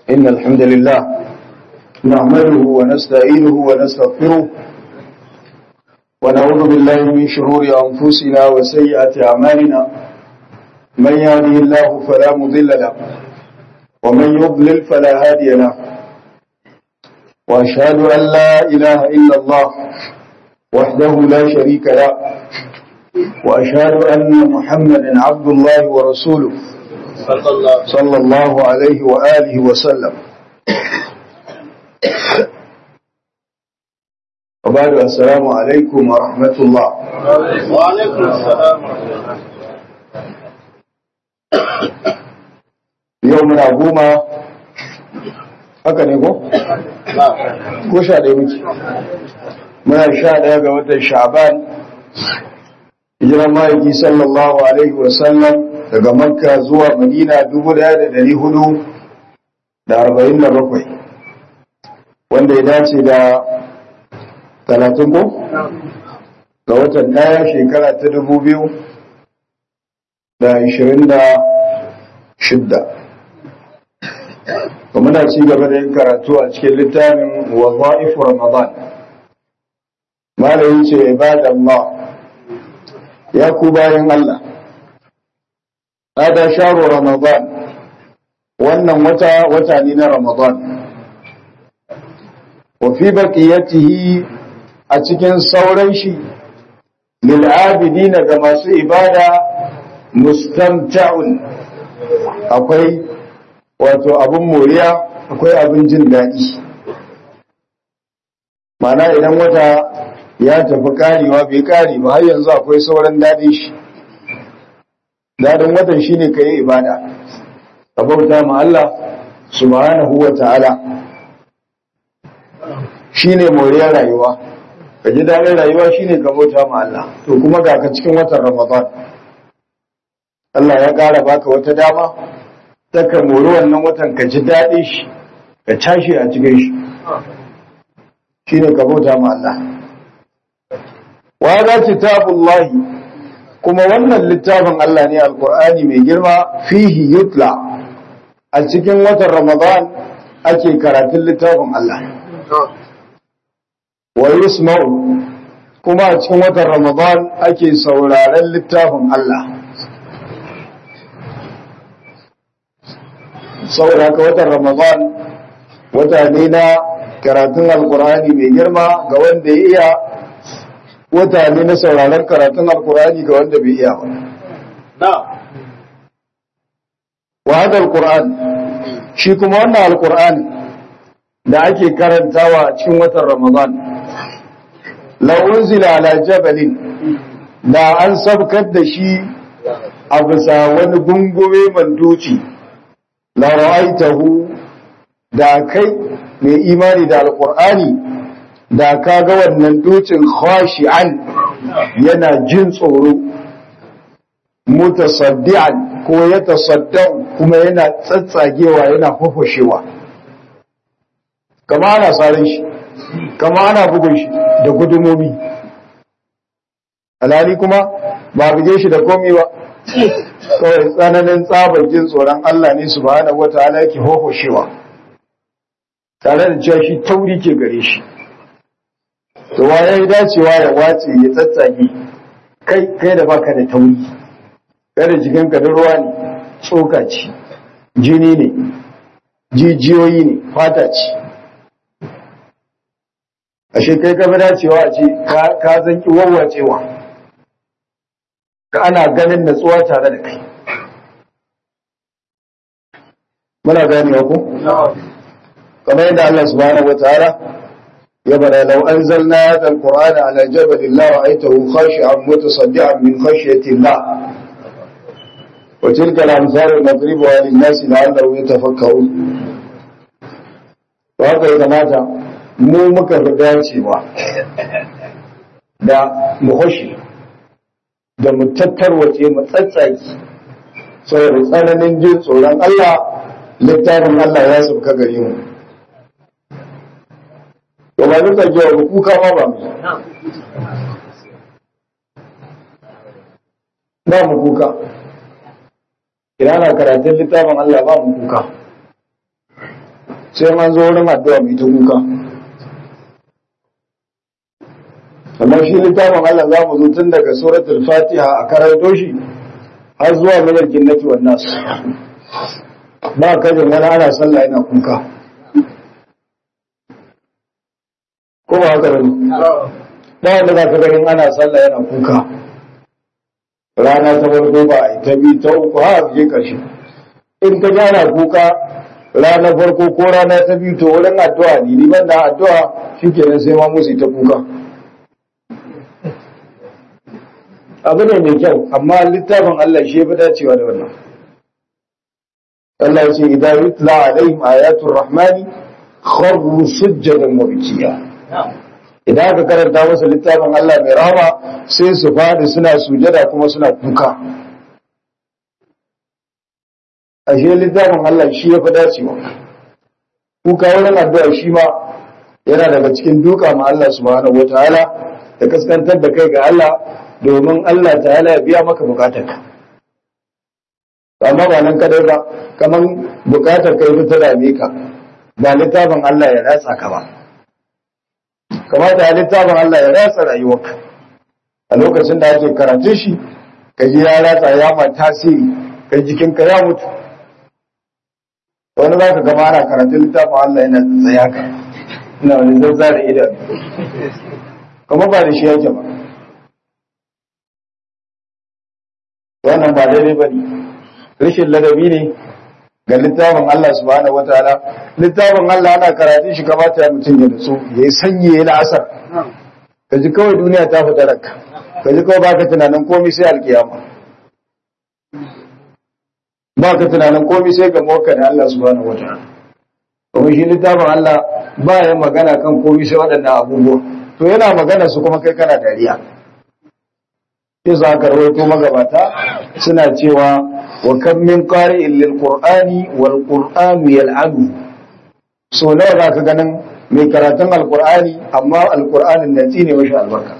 إن الحمد لله نعمله ونستعينه ونستغفره ونعوذ بالله من شرور أنفسنا وسيئات أعمالنا من يهده الله فلا مضل له ومن يضلل فلا هادي له وأشهد أن لا إله إلا الله وحده لا شريك له وأشهد أن محمدا عبد الله ورسوله صلى الله عليه وآله وسلم وبعد السلام عليكم ورحمة الله وعليكم السلام يومنا قوما haka ne ko? ko sha ɗaya muke muna sha ɗaya ga watan sha'ban hijiran ma'aiki sallallahu alaihi wasallam daga makka zuwa madina dubu ɗaya da ɗari hudu da arba'in da bakwai wanda ya dace da talatin ko? ga watan ɗaya shekara ta dubu biyu da ishirin da shidda muna ci gaba da yin karatu a cikin littafin waza'ifu ramadan malayin ce ibadallah ya ku bayan Allah hada sharu ramadan wannan wata wata ne na ramadan wa fi baqiyatihi a cikin sauran shi lil abidina ga masu ibada mustamta'un akwai wato abin moriya akwai abin jin daɗi mana idan wata ya tafi karewa bai kare ba har yanzu akwai sauran daɗin shi daɗin watan shi ne ka yi ibada ka bauta ma Allah subhanahu wa ta'ala shi ne moriyar rayuwa ka ji daɗin rayuwa shi ne ka bauta ma Allah to kuma ga ka cikin watan ramadan Allah ya ƙara baka wata dama ka mori wannan watan ka ji daɗi shi ka tashi a cikin shi shi ne ka bauta ma Allah wa za kitabullahi kuma wannan littafin Allah ne alkur'ani mai girma fihi yutla a cikin watan ramadan ake karatun littafin Allah wa yusma'u kuma a cikin watan ramadan ake sauraren littafin Allah saboda haka watan ramadan wata ne na karatun alkur'ani mai girma ga wanda ya iya wata ne na sauraron karatun alkur'ani ga wanda bai iya ba wa hada alkur'an shi kuma wannan alkur'ani da ake karantawa a cikin watan ramadan la unzila ala jabalin da an sabkar da shi a bisa wani gungume manduci la ra'aitahu da kai mai imani da alqur'ani da ka ga wannan dukin khashi'an yana jin tsoro mutasaddian ko ya tasaddau kuma yana tsatsagewa yana fafashewa kama ana sarin shi kama ana bugun shi da gudumomi alhali kuma ba buge shi da komi ba kawai tsananin tsabar jin tsoron Allah ne subhanahu wataala yake hohoshewa tare da cewa shi tauri ke gare shi to wa yayi dacewa ya wace ya tsatsage kai kai da baka da tauri kada jikin ka da ruwa ne tsoka ce jini ne jijiyoyi ne fata ce ashe kai ka bi dacewa a ce ka zanki warwacewa ka ana ganin natsuwa tare da kai muna ganewa ku kamar yadda Allah subhanahu wataala ya bada law anzalna hadha alqur'ana ala jabalin la ra'aytahu khashi'an mutasaddian min khashyati Allah wa tilka al-amsal nadribuha lin-nas la'allahum yatafakkarun to haka ya kamata mu muka fi dacewa da muhoshi da mu tattarwace mu tsatsaki saboda tsananin jin tsoron Allah littafin Allah ya sauka gare mu to ba duka jiya ba kuka ma ba mu ba mu kuka idan ana karatun littafin Allah ba mu kuka sai an zo wurin addu'a mai ta kuka amma shi littafin Allah za mu zo tun daga suratul fatiha a karanto shi har zuwa minar jinnati wan nas ba kajin wani ana sallah yana kuka ko ba haka bane ba wanda za ka ganin ana sallah yana kuka rana ta farko ba a ta biyu ta uku har a je karshe in ka gana kuka rana farko ko rana ta biyu to wurin addu'a ne ni ban da addu'a shikenan sai ma musu ta kuka abu ne mai kyau amma littafin Allah shi ya fi dacewa da wannan Allah ya ce idan yutla alaihim ayatul rahmani kharru sujjadan wa bikiya idan aka karanta masa littafin Allah mai rahama sai su fadi suna sujada kuma suna kuka ashe littafin Allah shi ya fi dacewa kuka wurin addu'a shi ma yana daga cikin duka ma Allah subhanahu wataala da kaskantar da kai ga Allah domin Allah ta'ala ya biya maka bukatarka amma ba nan kadai ba kaman bukatar kai ta dame ka ba littafin Allah ya ratsa ka ba kamata ya littafin Allah ya ratsa rayuwarka a lokacin da ake karatun shi ka ji ya ratsa ya ma tasiri kai jikinka ya mutu wani za ka gama ana karatun littafin Allah yana tsaya ka ina wani zazza da idan kuma ba da shi yake ba wannan ba daidai ba ne rashin ladabi ne ga littafin Allah subhanahu wataala littafin Allah ana karatun shi kamata ya mutum ya nutsu ya yi sanyi ya yi la'asar ka ji kawai duniya ta fita ranka ka ji kawai baka tunanin komai sai alkiyama baka tunanin komai sai ga mawaka da Allah subhanahu wataala kuma shi littafin Allah ba ya magana kan komai sai waɗannan abubuwa to yana magana su kuma kai kana dariya sai ka rawaito magabata suna cewa wa kan min qari'in lil qur'ani wal qur'anu yal'anu so nawa zaka ganin mai karatun alqur'ani amma alqur'anin na tsine mashi albarka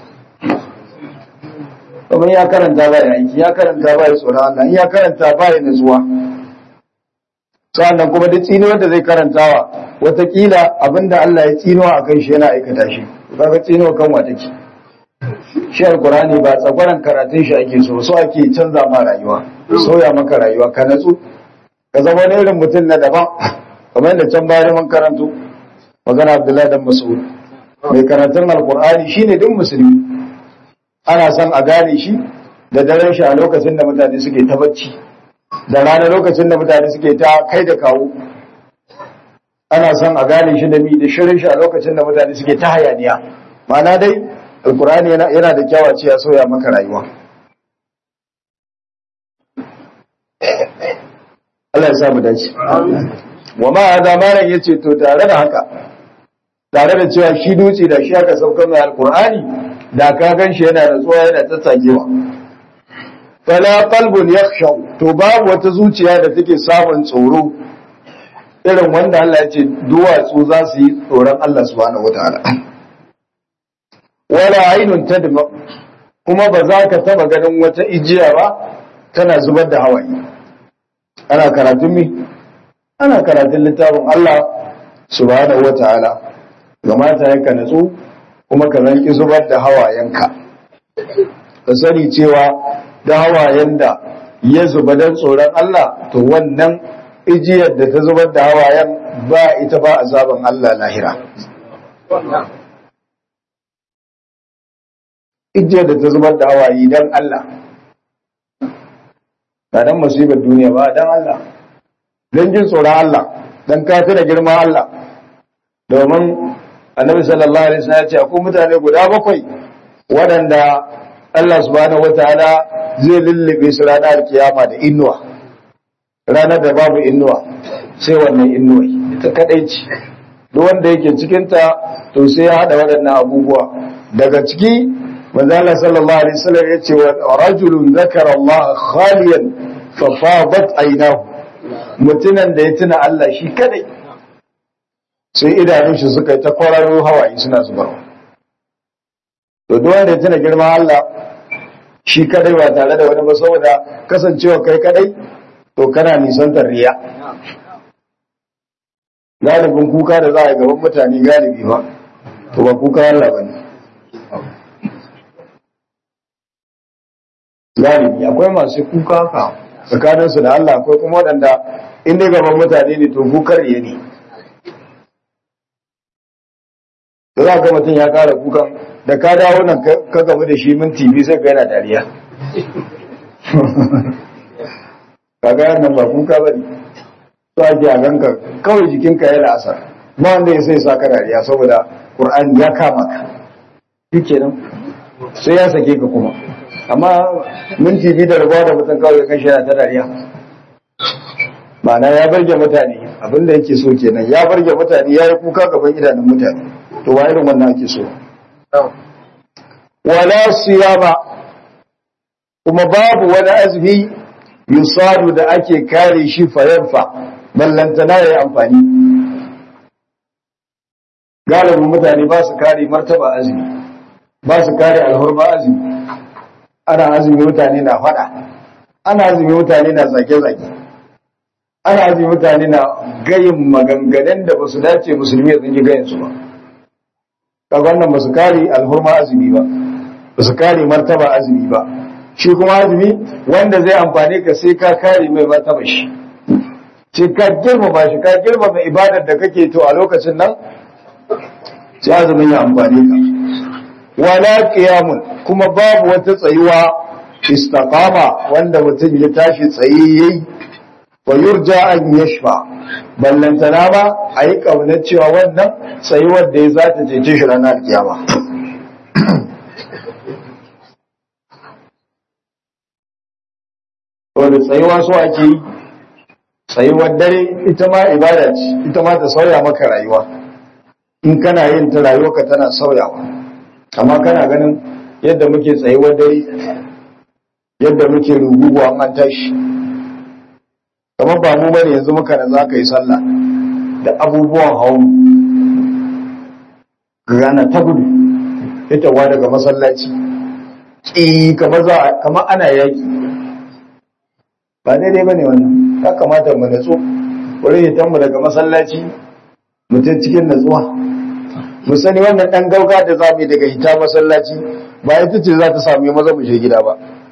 kuma ya karanta ba ya aiki ya karanta ba ya tsoron Allah ya karanta ba ya nutsuwa sannan kuma duk tsini wanda zai karantawa watakila abinda Allah ya tsino a kan shi yana aikata shi kaga tsino kan wa take shi alkurani ba tsagwaran karatun shi ake so so ake canza ma rayuwa sauya maka rayuwa ka natsu ka zama wani irin mutum na daban kamar yadda can bayan mun karanto magana abdullahi dan mas'ud mai karatun alkurani shine duk musulmi ana son a gane shi da daren shi a lokacin da mutane suke ta bacci da rana lokacin da mutane suke ta kai da kawo ana son a gane shi da mi da shirin shi a lokacin da mutane suke ta hayaniya ma'ana dai alkurani yana da kyawa ce ya soya maka rayuwa Allah ya samu dace wa ma hada malam yace to tare da haka tare da cewa shi dutse da shi aka saukar mai alkurani da ka gan shi yana da tsuwa yana tattagewa fala qalbun yakhshaw to babu wata zuciya da take samun tsoro irin wanda Allah ya ce duwatsu za su yi tsoron Allah subhanahu wataala wala ainun tadma kuma ba za ka taba ganin wata ijiya ba tana zubar da hawaye ana karatun mi ana karatun littafin Allah subhanahu wataala gamata ya ka natsu kuma ka zanki zubar da hawayenka ka sani cewa da hawayen da ya zuba don tsoron Allah to wannan ijiyar da ta zubar da hawayen ba ita ba azaban Allah lahira ijiyar da ta zubar da hawaye don Allah ba don musibar duniya ba don Allah don jin tsoron Allah don kafi da girma Allah domin annabi sallallahu alaihi wasallam ya ce akwai mutane guda bakwai waɗanda Allah subhanahu wataala zai lullube su ranar kiyama da inuwa ranar da babu inuwa sai wannan inuwa ita kadai ce duk wanda yake cikin ta to sai ya hada waɗannan abubuwa daga ciki manzo Allah sallallahu alaihi wasallam ya ce wa rajulun zakara Allah khaliyan fa fadat aynahu mutunan da ya tuna Allah shi kadai sai idanun shi suka yi ta kwararo hawaye suna zubarwa to duk wanda ya tuna girman Allah shi kadai ba tare da wani ba saboda kasancewa kai kadai to kana nisantar riya galibin kuka da za a yi gaban mutane galibi ba to ba kuka Allah ba ne galibi akwai masu kuka haka tsakaninsu da Allah akwai kuma waɗanda in dai gaban mutane ne to kukar ya ne da za ga mutum ya kara kukan da ka dawo nan ka gamu da shi minti biyu sai ka yana dariya kaga yan ba kuka ba ne to ake a ganka kawai jikinka ya la'asar ba wanda ya sai sa ka dariya saboda Qur'ani ya kama ka shi nan sai ya sake ka kuma amma minti biyu da rabuwa da mutum kawai kan shi yana ta dariya ma'ana ya barge mutane abinda yake so kenan ya barge mutane ya yi kuka gaban idanun mutane to wa irin wannan ake so wala siyama kuma babu wani azumi yusadu da ake kare shi fayanfa ballantana ya yi amfani galibin mutane ba su kare martaba azumi ba su kare alhurma azumi ana azumi mutane na fada ana azumi mutane na zage-zage ana azumi mutane na gayin maganganun da ba su dace musulmi ya tsinci gayin su ba kaga wannan ba su kare alhurma azumi ba ba su kare martaba azumi ba shi kuma azumi wanda zai amfane ka sai ka kare mai martaba shi sai ka girmama shi ka girmama ibadar da kake to a lokacin nan sai azumin ya amfane ka wala qiyamun kuma babu wata tsayuwa istaqama wanda mutum ya tashi tsaye yayi wa yurja an yashfa ballantana ba a yi kaunar cewa wannan tsayuwar da ya za ta cece shi ranar kiyama wanda tsayuwa so ake yi tsayuwar dare ita ma ibada ce ita ma ta sauya maka rayuwa in kana yin ta rayuwarka tana sauyawa amma kana ganin yadda muke tsayuwar dare yadda muke ruguguwa an tashi kamar ba mu bane yanzu muka da za ka yi sallah da abubuwan hau gana ta gudu ita wa daga masallaci ƙi kamar ana yaƙi ba daidai ba ne wannan ya kamata mu natsu wurin hitanmu daga masallaci mutum cikin natsuwa mu sani wannan ɗan gauga da za mu yi daga hita masallaci ba ita ce za ta sami maza mu je gida ba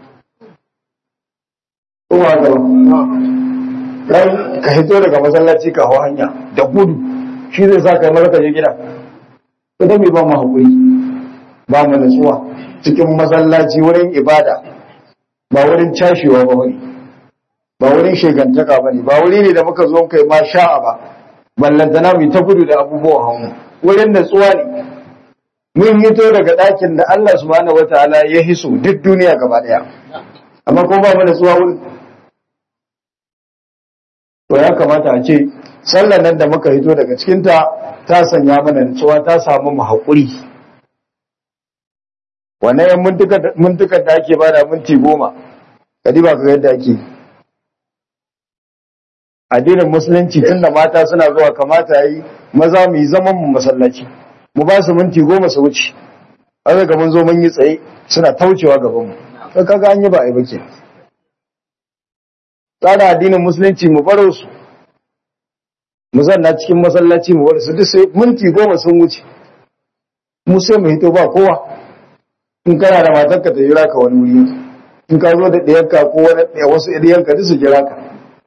kuma haka ba dan ka hito daga masallaci ka hau hanya da gudu shi zai sa kai maza ka je gida to da me ba mu hakuri ba mu natsuwa cikin masallaci wurin ibada ba wurin cashewa ba wani ba wurin shegantaka ba ne ba wuri ne da muka zo kai ma sha'a ba ballantana mu ta gudu da abubuwan hannu wurin natsuwa ne mun hito daga ɗakin da Allah subhanahu wataala ya hiso duk duniya gaba ɗaya amma ko ba mu natsuwa wurin to ya kamata a ce sallar nan da muka hito daga cikinta ta sanya mana nutsuwa ta samu mu haƙuri wannan yan mintukar da ake bada minti goma kadi ba ka yadda ake addinin musulunci tun da mata suna zuwa kamata yi maza mu yi zaman mu masallaci mu ba su minti goma su wuce an ga mun zo mun yi tsaye suna taucewa gaban mu kaga an yi ba a yi ba ke tsara addinin musulunci mu baro su mu zanna cikin masallaci mu bar su duk sai minti goma sun wuce mu sai mu hito ba kowa in kana da matarka ta jira ka wani wuri in ka zo da ɗiyarka ko wani wasu ɗiyanka duk su jira ka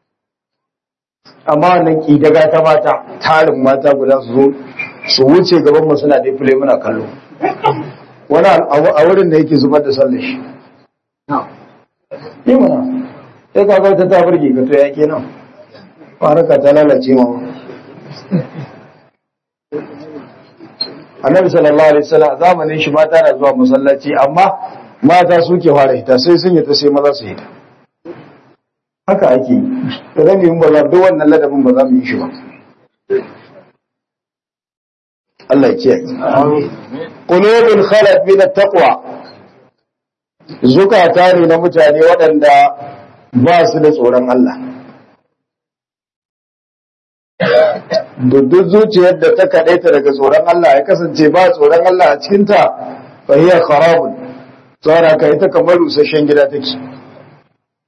amma wannan ki daga ta mata tarin mata guda su zo su wuce gaban mu suna dai fule muna kallo wani a wurin da yake zubar da sallar shi yi mana sai ka ga wata ta burge ka to ya kenan faraka ta lalace ma annabi sallallahu alaihi wasallam zamanin shi mata na zuwa masallaci amma mata suke fara hita sai sun yi ta sai maza su hita haka ake yi to dan yin ba za duk wannan ladabin ba za mu yi shi ba Allah ya kiyaye qulubul khalat min at-taqwa zukata ne na mutane waɗanda ba su da tsoron Allah duk zuciyar da ta kaɗaita daga tsoron Allah ya kasance ba tsoron Allah a cikinta fahiyar kharabun tsara ka ita kamar rusasshen gida take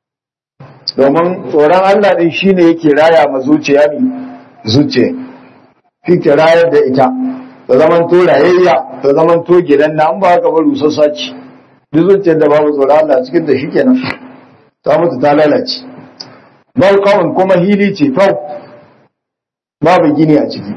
domin tsoron Allah ɗin shine yake raya ma zuciya ne zuciya shi ke rayar da ita ta zaman to rayayya ta zaman to gidan na an ba haka ba rusassa ce duk zuciyar da babu tsoron Allah cikin da shi kenan ta mutu ta lalace bal kawun kuma hili ce kau babu gini a ciki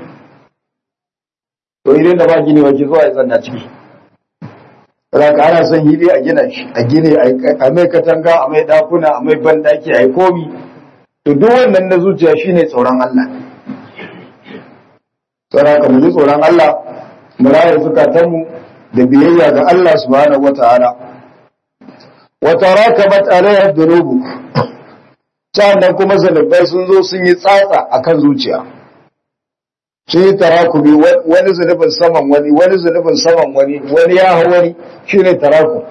to idan da ba gini wace zuwa ya zanna ciki Raka ana son hili a gina shi a gine a mai katanga a mai dakuna a mai bandaki a yi komi to duk wannan na zuciya shine tsoron Allah tsara ka mu ji tsoron Allah mu raya zukatanmu da biyayya ga Allah subhanahu wataala wa tarakamat alaiha dhunubu sannan kuma zanubai sun zo sun yi tsatsa akan zuciya sun yi tarakubi wani zunubin saman wani wani zunubin saman wani wani ya hau wani shine taraku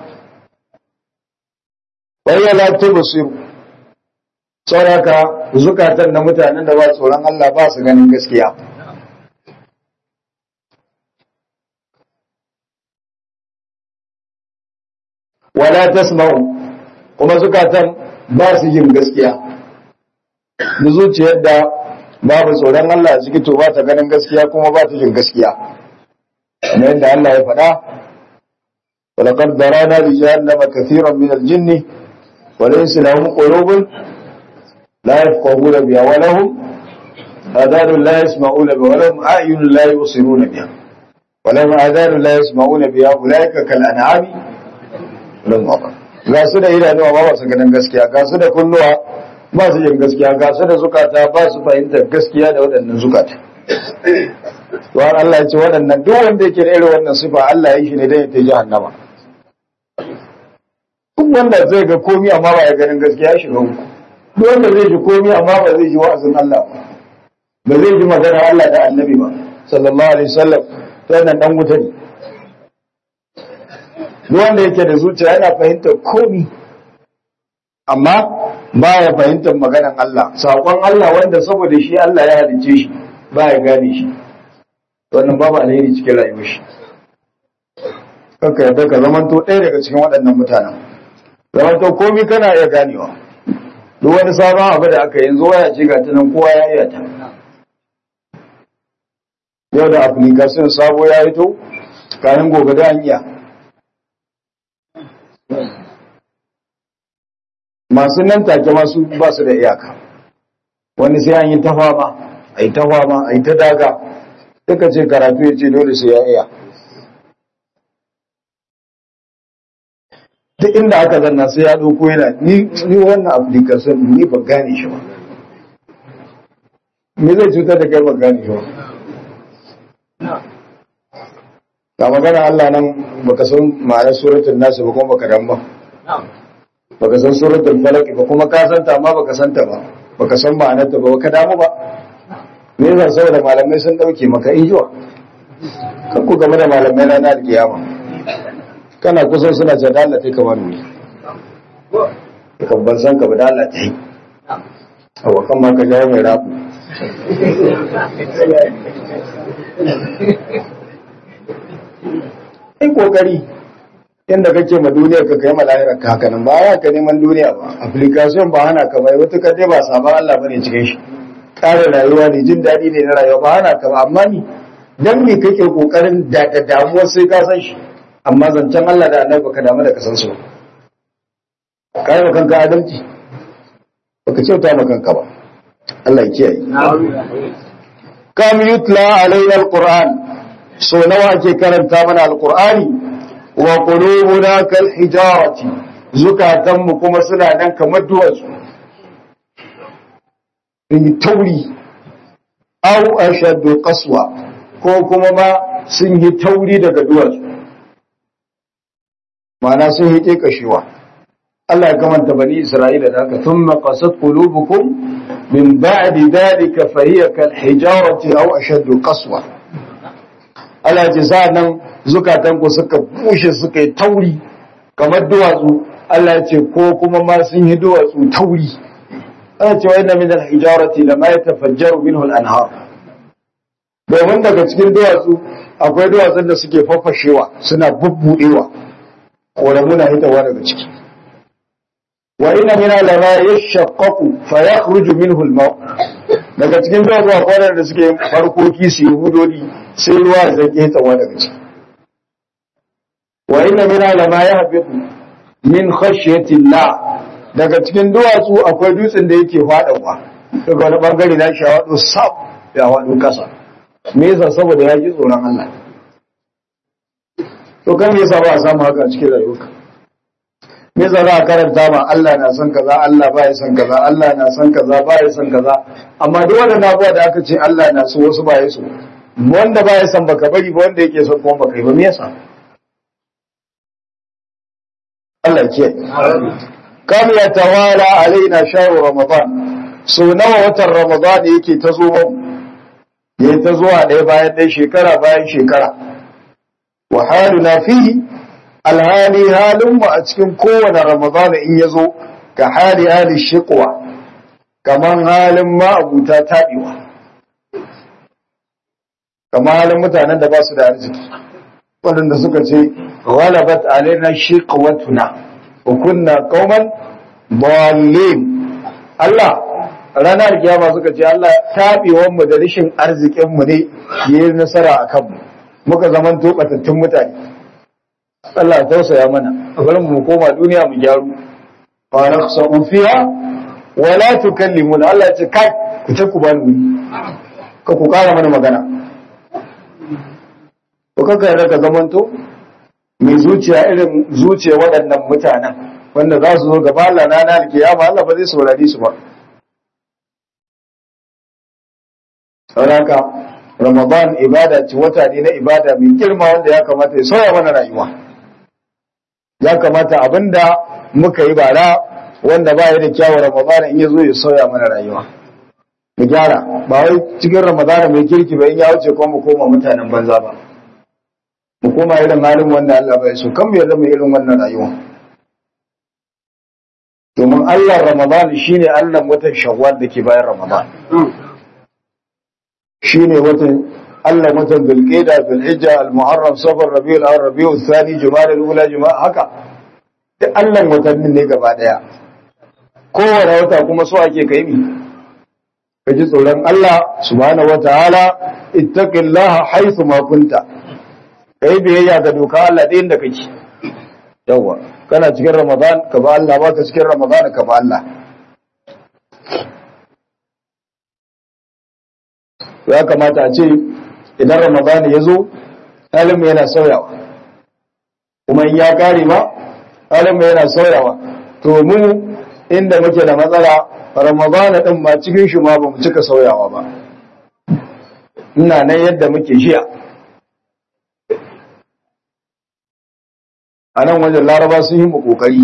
bayan la tubsiru sauraka zukatan na mutanen da ba tsoron Allah ba su ganin gaskiya wala tasma'u kuma zukatan ba su jin gaskiya da zuciyar da babu tsoron Allah a ciki to ba ta ganin gaskiya kuma ba ta jin gaskiya kamar yadda Allah ya faɗa ولقد ذرانا لجهنم كثيرا من الجن وليس لهم قلوب لا يفقهون بها ولهم آذان لا يسمعون بها ولهم أعين لا يبصرون بها ولهم آذان لا يسمعون بها أولئك كالأنعام لهم أقل ga su da idanuwa ba su ganin gaskiya ga su da kunnuwa ba su jin gaskiya ga su da zukata ba su fahimtar gaskiya da waɗannan zukata to har Allah ya ce waɗannan duk wanda yake da irin wannan sifa Allah ya yi shi ne dan ya ta jahannama duk wanda zai ga komi amma ba ya ganin gaskiya shi ga duk wanda zai ji komi amma ba zai ji wa'azin Allah ba ba zai ji magana Allah da Annabi ba sallallahu alaihi wasallam to wannan dan wuta ne duk wanda yake da zuciya yana fahimtar komi amma ba ya fahimtar maganan Allah saƙon Allah wanda saboda shi Allah ya halicce shi ba ya gane shi wannan babu alheri cikin rayuwar shi kanka yadda ka zamanto ɗaya daga cikin waɗannan mutanen zamanto komi kana iya ganewa duk wani sabon abu da aka yanzu waya ce ga ta nan kowa ya iya ta yau da application sabo ya hito kayan gobe da an iya masu nan take masu ba su da iyaka wani sai an yi ta fama a yi ta fama a yi ta daga duka ce karatu ya ce dole sai ya iya duk inda aka zanna sai ya ɗauko yana ni wannan application ni ba gane shi ba me zai cutar da kai ba gane shi ba ga magana Allah nan baka san ma'anar suratul nasu ba kuma baka dan ba baka san suratul falaq ba kuma ka santa amma baka santa ba baka san ma'anar ta ba baka damu ba me yasa saboda malamai sun dauke maka injuwa kan ku game da malamai na na kiyama kana kusa suna ce da Allah tai kamar ni kan ban san ka ba da Allah tai awa kan ma ka jawo mai rafu in kokari inda kake ma duniya ka kai ma lahirar ka haka nan ba ya ka neman duniya ba application ba hana ka bai wata kadai ba sabon Allah bane cikin shi kare rayuwa ne jin daɗi ne na rayuwa ba hana ka ba amma ni dan me kake kokarin da da damuwa sai ka san shi amma zancen Allah da Annabi baka damu da ka san su kai ma kanka adalci baka kyauta ma kanka ba Allah ya kiyaye kam yutla alaina alquran so nawa ake karanta mana alqur'ani wa qulubuna kal hijarati zukatanmu kuma suna nan kamar duwatsu in tauri aw ashaddu qaswa ko kuma ma sun yi tauri daga duwatsu ma'ana sun yi kashewa Allah ya kamanta bani Isra'ila da haka thumma qasat qulubukum min ba'di dhalika fa hiya kal hijarati aw ashaddu qaswa Allah ya ce nan zukatan ku suka bushe suka yi tauri kamar duwatsu Allah ya ce ko kuma ma sun yi duwatsu tauri ana cewa inna min al-hijarati lama yatafajjaru minhu al-anhar domin daga cikin duwatsu akwai duwatsun da suke fafashewa suna bubbudewa koramu na hitawa daga ciki wa inna min lama yashaqqaqu fa yakhruju minhu al-ma' daga cikin duwatsu akwai waɗanda suke farkoki su yi hudodi sai ruwa zai ƙetawa daga ciki wa inna min lama ya habitu min khashyatillah daga cikin duwatsu akwai dutsen da yake faɗawa daga wani bangare na shi waɗo sab ya waɗo ƙasa me yasa saboda ya ji tsoron Allah to kan me yasa ba a samu haka a cikin rayuwarka me yasa za a karanta ma Allah na son kaza Allah ba ya son kaza Allah na son kaza ba ya son kaza amma duk wannan abuwa da aka ce Allah na so wasu ba ya so wanda ba ya son baka bari ba wanda yake son kuma baka yi ba me yasa Allah ke kam ya tawala alaina shahru ramadan so nawa watan ramadan yake ta zo mu yayi ta zuwa ɗaya bayan ɗaya shekara bayan shekara wa haluna fihi alhali halin mu a cikin kowane ramadan in ya zo ka hali hali shiqwa kaman halin ma abuta taɓewa kamar halin mutanen da ba su da arziki waɗanda suka ce ghalabat alaina shiqwatuna wa kunna qauman dallin Allah ranar kiyama suka ce Allah tabewan mu da rashin arzikin mu ne yayi nasara akan mu muka zaman tobatattun mutane Allah ya tausaya mana a bari mu koma duniya mu gyaru fa naqsu fiha wa la tukallimuna Allah ya ce kai ku ce ku bani ka ku kara mana magana to kaka yarda ka zamanto mai zuciya irin zuciya waɗannan mutanen wanda za su zo gaba Allah na na alkiyama Allah ba zai saurari su ba sauraka Ramadan ibada ce wata ne na ibada mai girma wanda ya kamata ya sauya mana rayuwa ya kamata abinda muka yi bara wanda ba ya da kyawun Ramadan in ya zo ya sauya mana rayuwa mu gyara ba wai cikin Ramadan mai kirki ba in ya wuce kuma mu koma mutanen banza ba mu koma irin halin wanda Allah bai so kan mu yarda mu irin wannan rayuwa domin Allah Ramadan shine Allah watan Shawwal da ke bayan Ramadan shine watan Allah watan Zulqa'da Zulhijja Al-Muharram Safar Rabiul Awwal Rabiul Thani Jumada al-Ula Jumada haka duk Allah watannin ne gaba daya kowane wata kuma so ake kai mi ka ji tsoron Allah subhanahu wataala ittaqillaha haythu ma kunta ka yi biyayya ga doka Allah ɗayan da kake yawwa kana cikin ramadan ka ba Allah ba ka cikin ramadan ka ba Allah ya kamata a ce idan ramadan ya zo halin yana sauyawa kuma in ya kare ma halin yana sauyawa to mu inda muke da matsala ramadan din ma cikin shi ma ba mu cika sauyawa ba ina nan yadda muke jiya a nan wajen laraba sun yi mu kokari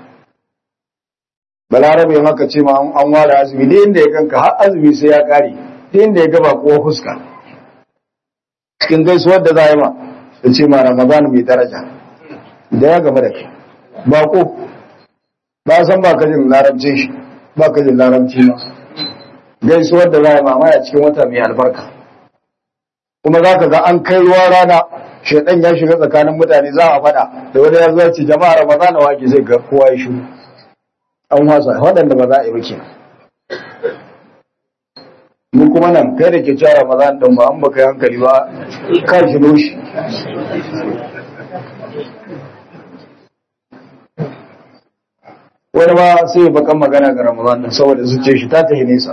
balarabe maka ce ma an ware azumi da inda ya kanka har azumi sai ya kare da inda ya gaba kowa fuska cikin gaisuwar da za a yi ma da ce ma ramadan mai daraja da ya gaba da kai bako ba san ba ka jin larabcin shi ba ka jin larabci ma gaisuwar da za a yi ma a cikin wata mai albarka kuma za ka ga an kai ruwa rana shaidan ya shiga tsakanin mutane za a fada da wani ya zo ce jama'a ramadana wake zai ga kowa ya shiru an wasa waɗanda ba za a yi ba kenan mu kuma nan kai da ke cewa ramadan din ba an baka yi hankali ba ka shiro shi wani ma sai ya bakan magana ga ramadan din saboda zuciyar shi ta tafi nesa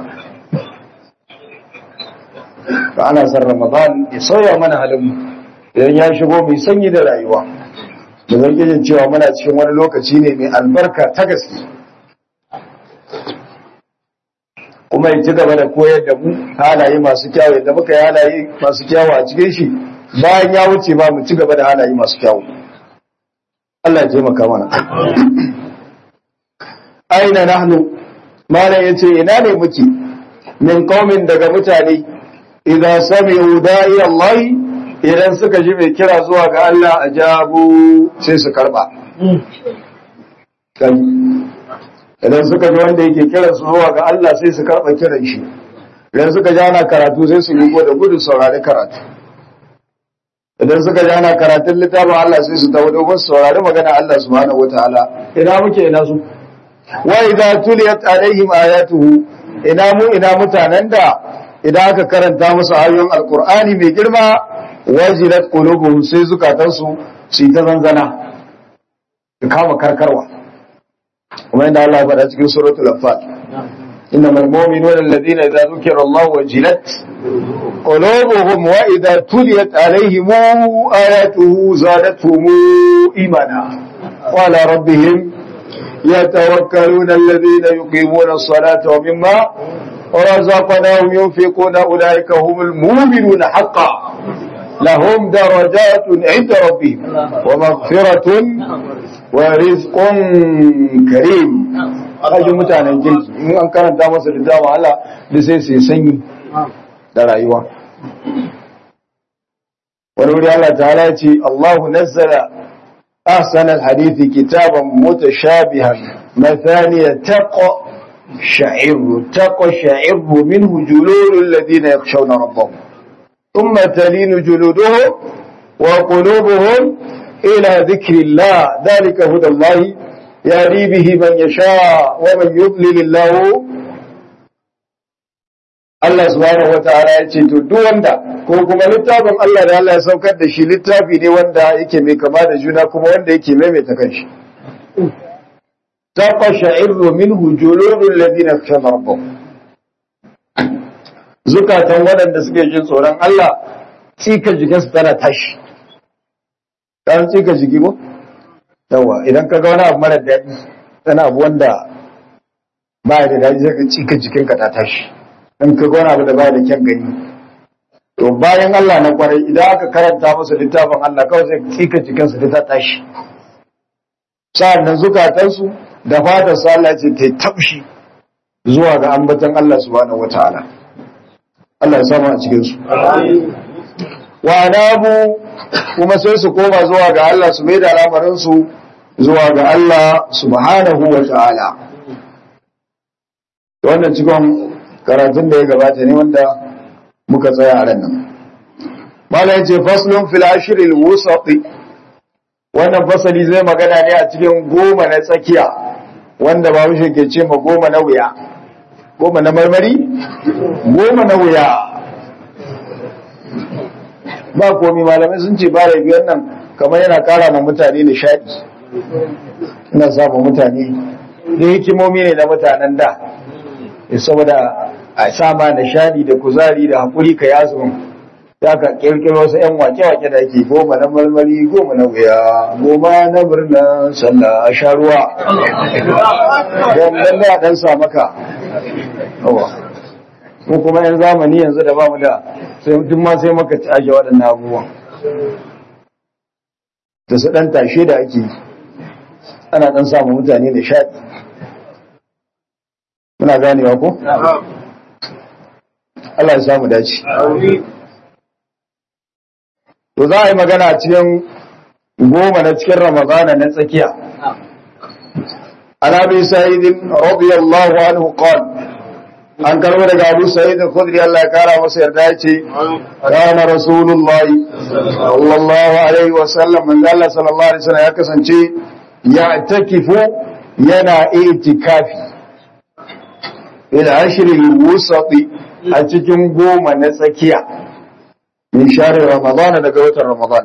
ka ana san ramadan ya sauya mana halin mu idan ya shigo mai sanyi da rayuwa da zargin cewa muna cikin wani lokaci ne mai albarka ta gaske kuma ya ci gaba da koyar da mu halaye masu kyawu yadda muka yi halaye masu kyawu a cikin shi bayan ya wuce ba mu ci gaba da halaye masu kyawu Allah ya taimaka mana aina nahnu malam yace ina ne muke min qaumin daga mutane idan sami'u da'i Allah idan suka ji mai kira zuwa ga Allah a jabu sai su karba. Idan suka ji wanda yake kira su zuwa ga Allah sai su karba kiran shi. Idan suka ji ana karatu sai su yi da gudu saurari karatu. Idan suka ji ana karatun littafin Allah sai su tawo dogon saurari magana Allah subhanahu wataala. Ina muke ina su. Wa idza tuliyat alaihim ayatuhu ina mu ina mutanen da idan aka karanta musu ayoyin alkur'ani mai girma wajilat qulubuhum sai zukatansu su yi ta zanzana su kama karkarwa kuma inda Allah ya faɗa cikin suratul anfal إنما المؤمنون الذين إذا ذكر الله وجلت قلوبهم وإذا تليت عليهم آياته زادتهم إيمانا وعلى ربهم يتوكلون الذين يقيمون الصلاة ومما رزقناهم ينفقون أولئك هم المؤمنون حقا لهم درجات عند ربهم ومغفرة ورزق كريم kaji mutanen kirki in an karanta masa da dama Allah da sai sai sanyi da rayuwa wani wuri Allah ta'ala ya ce Allahu nazzala ahsana alhadithi kitaban mutashabihan mathaniya taqa sha'ir taqa sha'ir minhu jululul ladina yakhshawna rabbahum thumma talinu juluduhum wa qulubuhum ila dhikrillah dhalika hudallahi يهدي به من يشاء ومن يضلل الله Allah subhanahu wa ta'ala ya ce to duk wanda ko kuma littafin Allah da Allah ya saukar da shi littafi ne wanda yake mai kama da juna kuma wanda yake maimaita kanshi taqashairu minhu juludul ladina khashana rabbahum zukatan waɗanda suke jin tsoron Allah tsika jikinsu tana tashi kan tsika jiki ko yawa idan ka ga wani abu mara daɗi wani abu wanda ba da daɗi zai ka cika jikinka ta tashi in ka ga wani abu da ba da kyan gani to bayan Allah na kwarai idan aka karanta masa littafin Allah kawai zai cika jikinsu ta tashi sa'an nan zukatansu da fatar su Allah ce ta taushi zuwa ga ambaton Allah subhanahu wataala Allah ya samu a cikin su wa anabu kuma sai su koma zuwa ga Allah su mai da al'amarinsu zuwa ga Allah subhanahu wa ta'ala. Wannan cikon karatun da ya gabata ne wanda muka tsaya a ran nan. Malam ce faslun fil ashiril wusati wannan fasali zai magana ne a cikin goma na tsakiya wanda ba wuce ke ce ma goma na wuya. Goma na marmari? Goma na wuya. ba komi malamai sun ce bara biyar nan kamar yana kara ma mutane nishadi ina samun mutane da hikimomi ne na mutanen da saboda a sama nishadi da kuzari da haƙuri ka yazo ya ka kirkiro wasu 'yan wake-wake da ke goma na marmari goma na wuya goma na birnin sallah a sha ruwa don da dan sa maka ko kuma yan zamani yanzu da bamu da sai duk ma sai maka ci aje waɗannan abubuwan da su ɗan tashe da ake yi ana ɗan samun mutane da shaɗi muna ganewa ko? Allah ya samu dace to za a yi magana a cikin goma na cikin ramadana na tsakiya an abi sa'idin radiyallahu anhu qala an karbo daga Abu Sa'id al-Khudri Allah ya kara masa yarda ya ce kana Rasulullahi sallallahu alaihi wa sallam man Allah sallallahu alaihi wasallam ya kasance ya takifu yana itikafi ila ashri al-wusati a cikin goma na tsakiya min share Ramadan daga watan Ramadan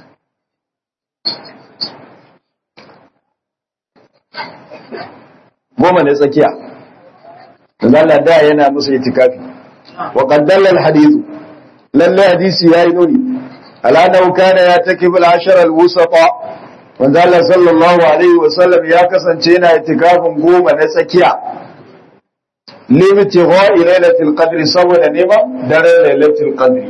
goma na tsakiya Allah da yana musu itikafi wa qaddalla alhadith lalle hadisi yayi nuni ala nau kana ya takibu al-ashara al-wusata wanda Allah sallallahu alaihi wa sallam ya kasance yana itikafin goma na tsakiya limiti gha'i lailatul qadri saboda neman daren lailatul qadri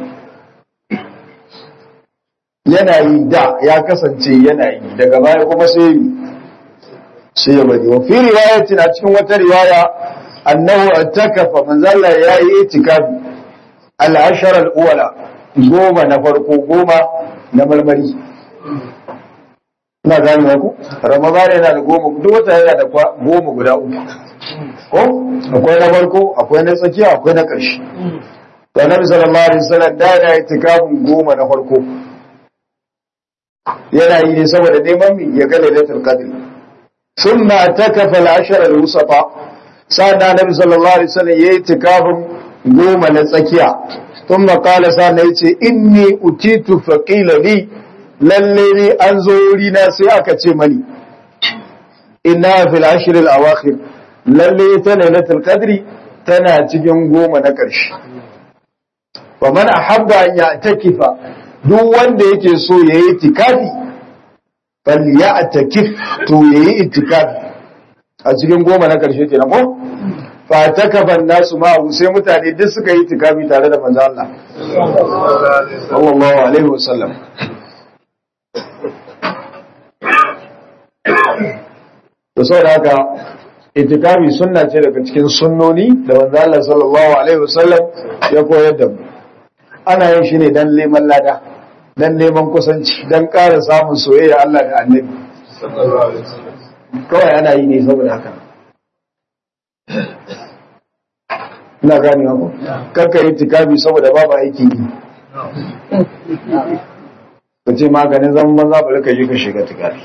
yana yi da ya kasance yana yi daga baya kuma sai sai ya bari wa fi riwayatin a cikin wata riwaya annahu attakafa manzo Allah yayi itikafi al-ashar al-ula goma na farko goma na marmari ina gane ku ramadan yana da goma duk wata yana da goma guda uku ko akwai na farko akwai na tsakiya akwai na ƙarshe to annabi sallallahu alaihi wasallam da yana itikafin goma na farko yana yi ne saboda neman mi ya ga lailatul qadr thumma takafa al-ashar al-wusata sa'an annabi sallallahu alaihi wasallam yayi tikafin goma na tsakiya thumma qala sa'an yace inni utitu faqila li lalle ne an zo wuri na sai aka ce mani inna fil ashr al awakhir lalle ta lailatul qadri tana cikin goma na ƙarshe wa man ahabba an ya'takifa duk wanda yake so yayi tikafi fal ya'takif to yayi itikafi a cikin goma na ƙarshe kenan ko fa takafa nasu ma sai mutane duk suka yi tikafi tare da manzo Allah sallallahu alaihi wasallam to saboda haka itikafi sunna ce daga cikin sunnoni da manzo Allah sallallahu alaihi wasallam ya koyar da mu ana yin shi ne dan neman lada dan neman kusanci dan ƙara samun soyayya Allah da Annabi kawai ana yi ne saboda haka ina gani ko kanka yi itikafi saboda babu aiki yi ka ce maganin zaman banza bari ka yi ka shiga itikafi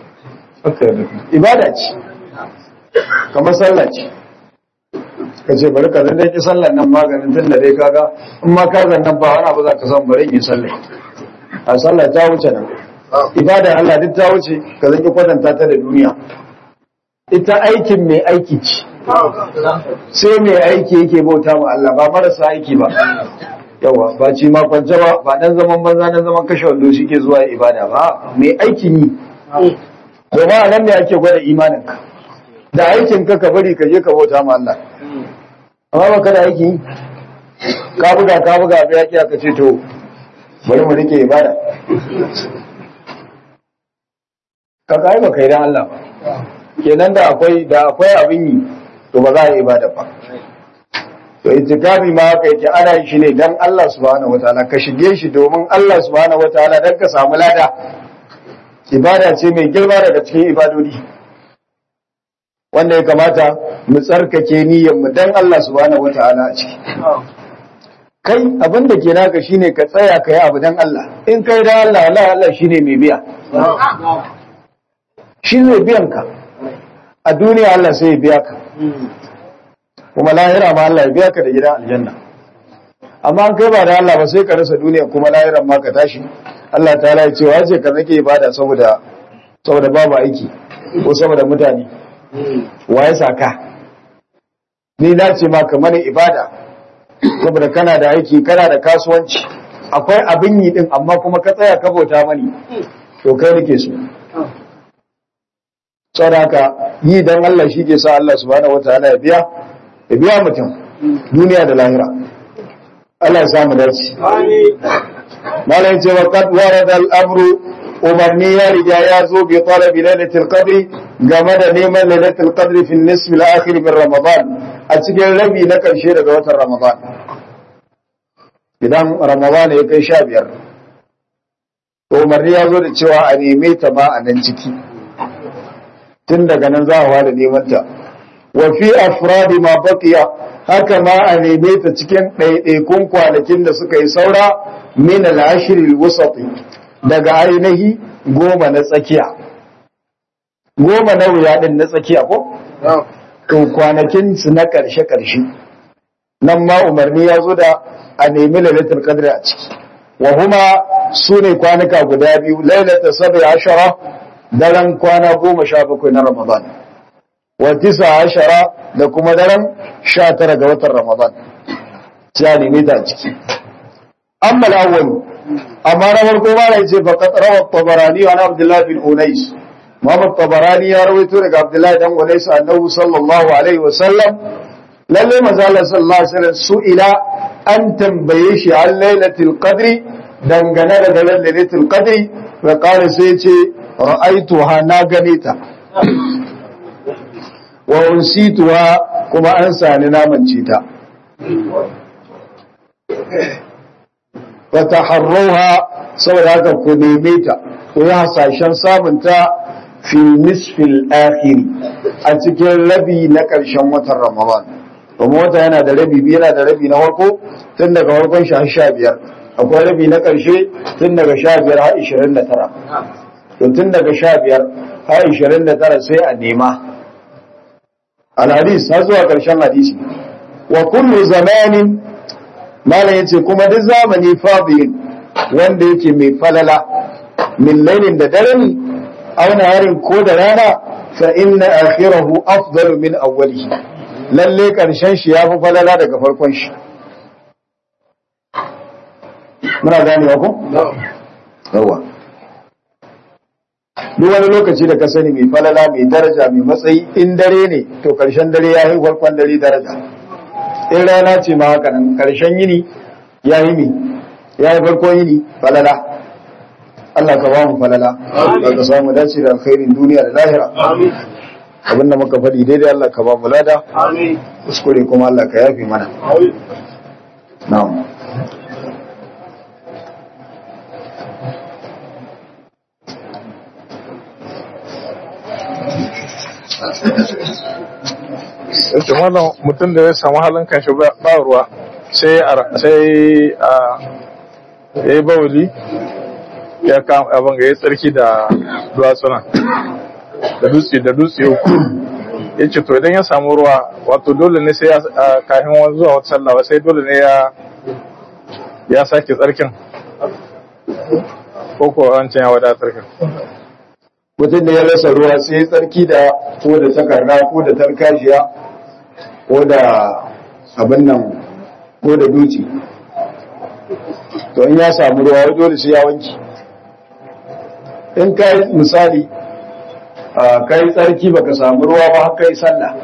ibada ce kamar sallah ce ka ce bari ka zan dai ki sallan nan maganin tun da dai kaga in ma ka zan nan ba wani abu za ka san bari yi sallah a sallah ta wuce nan ibada Allah duk ta wuce ka zan ki kwatanta ta da duniya ita aikin mai aiki ce sai mai aiki yake bauta ma Allah ba marasa aiki ba yawa ba ci ma kwance ba ba dan zaman banza dan zaman kashe wando shi ke zuwa ibada ba mai aikin yi domin a nan ne ake gwada imaninka da aikin ka ka bari ka je ka bauta ma Allah amma ba ka da aiki ka buga ka buga ba ya kiya ka ce to bari mu rike ibada ka kai ba kai dan Allah ba kenan da akwai da akwai abin yi to ba za a yi ibada ba to itikafi ma haka yake ana yi shi ne dan Allah subhanahu wataala ka shige shi domin Allah subhanahu wataala dan ka samu lada ibada ce mai girma daga cikin ibadodi wanda ya kamata mu tsarkake niyyar mu dan Allah subhanahu wataala a ciki kai abin da ke naka shine ka tsaya ka yi abu dan Allah in kai dan Allah Allah Allah shine mai biya shi zai biyan ka a duniya Allah sai ya biya ka kuma lahira ma Allah ya biya ka da gidan aljanna amma an kai ba da Allah ba sai ka rasa duniya kuma lahiran ma ka tashi Allah ta ya ce wace ka nake ibada saboda saboda babu aiki ko saboda mutane waye saka ni na ce ma kamar ibada saboda kana da aiki kana da kasuwanci akwai abin yi din amma kuma ka tsaya ka bauta mani to kai nake so saboda haka yi dan Allah shi ke sa Allah subhanahu wataala ya biya ya biya mutum duniya da lahira Allah ya samu dace malam ce wa qad warada al-amru umarni ya riga ya zo bi talabi lailatul qadri game da neman lailatul qadri fi nisf al-akhir min ramadan a cikin rabi na karshe daga watan ramadan idan ramadan ya kai sha biyar to umarni ya zo da cewa a neme ta ma a nan ciki tun daga nan za a wada neman ta wa fi afradi ma baqiya haka ma a neme ta cikin ɗaiɗaikun kwanakin da suka yi saura min al-ashr al-wasati daga ainihi goma na tsakiya goma na wuya din na tsakiya ko to kwanakin su na ƙarshe ƙarshe nan ma umarni ya zo da a nemi lailatul qadr a ciki wa huma sune kwanuka guda biyu lailatul sabi ashara daren kwana goma sha bakwai na ramadan wa tisa ashara da kuma daren sha tara ga watan ramadan sai a nemi ta a ciki amma al-awwal amma na farko ma da yace faqat rawa tabarani wa abdullah bin unais Muhammad Tabarani ya rawaito daga Abdullahi dan Unais annabi sallallahu alaihi wa sallam lalle manzo Allah sallallahu alaihi wasallam su'ila an tambaye shi an lailatul qadri dangane da daren lailatul qadri wa qala sai yace ra'aituha na gane ta wa unsituha kuma an sani namance ta wa taharruha saboda haka ku neme ta ku yi hasashen samunta fi nisfil akhiri a cikin rabi na ƙarshen watan Ramadan. Kuma wata yana da rabi biyu yana da rabi na farko tun daga farkon shi har sha biyar. Akwai rabi na ƙarshe tun daga sha biyar har ishirin da tara. To tun daga sha biyar har ishirin da tara sai a nema. al-hadis har zuwa karshen hadisi wa kullu zamanin malam yace kuma duk zamani fadil wanda yake mai falala min lailin da dare ne aw naharin ko da rana fa inna akhirahu afdalu min awwalihi lalle karshen shi yafi falala daga farkon shi muna gane ko yawa duk wani lokaci da ka sani mai falala mai daraja mai matsayi in dare ne to karshen dare ya yi farkon dare daraja in rana ce ma haka nan karshen yini ya yi mi ya yi farkon yini falala Allah ka ba mu falala Allah ka samu dace da alkhairin duniya da lahira abin da muka faɗi daidai Allah ka ba mu lada kuskure kuma Allah ka yafi mana na'am yake wannan mutum da ya samu halin kanshi ba ruwa sai sai a ya yi bawuli ya kama abin ga ya tsarki da duwatsuna da dutse da dutse uku ya ce to idan ya samu ruwa wato dole ne sai ya kafin wani zuwa wata sallah sai dole ne ya ya sake tsarkin ko ko wancan ya wadatar kan mutum da ya rasa ruwa sai tsarki da ko da takarda ko da tarkashiya ko da abin nan ko da duci to in ya samu ruwa wai dole sai ya wanki in ka yi misali ka yi tsarki baka samu ruwa ba haka yi sallah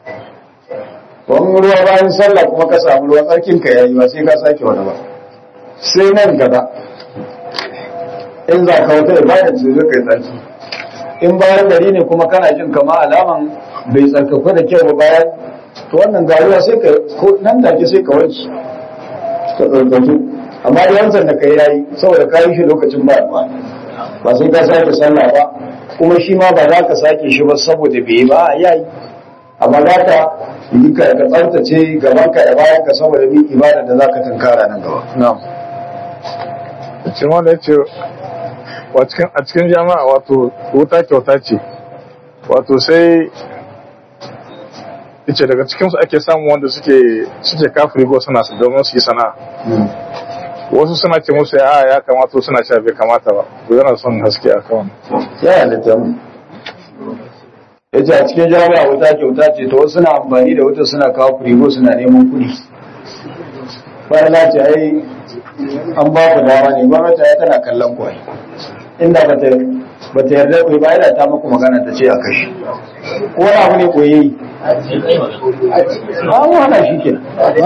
wani ruwa bayan sallah kuma ka samu ruwa tsarkin ka yayi ba sai ka sake wani ba sai nan gaba in za ka wata ibada sai zai kai tsarki in bayan gari ne kuma kana jin kama alaman bai tsarkaku da kyau ba bayan to wannan garuwa sai ka nan take sai ka wanki ka tsarkaku amma da wancan da kai yayi saboda ka yi shi lokacin ba ba ba sai ka sake sallah ba kuma shi ma ba za ka sake shi ba saboda bai ba yayi amma za ka yi ka ka tsaftace gaban ka da bayan ka saboda bin ibada da za ka tunkara nan gaba na'am cikin wanda ya ce a cikin jama'a wato wuta kyauta ce wato sai ce daga cikinsu ake samun wanda suke suke kafiri go suna su domin su yi sana'a wasu suna ce musu ya ya kamata suna cewa bai kamata ba ko yana son haske a kawai ya halitta mu ya ce a cikin jami'a wuta kyauta ce to wasu suna amfani da wuta suna kawo firigo suna neman kuɗi bayan na ce ai an ba ku dama ne gwamnati ya tana kallon kwai inda ba ta ba ta yarda ku ba yana ta muku magana ta ce a kashi ko wani abu ne koyi an hana shi ke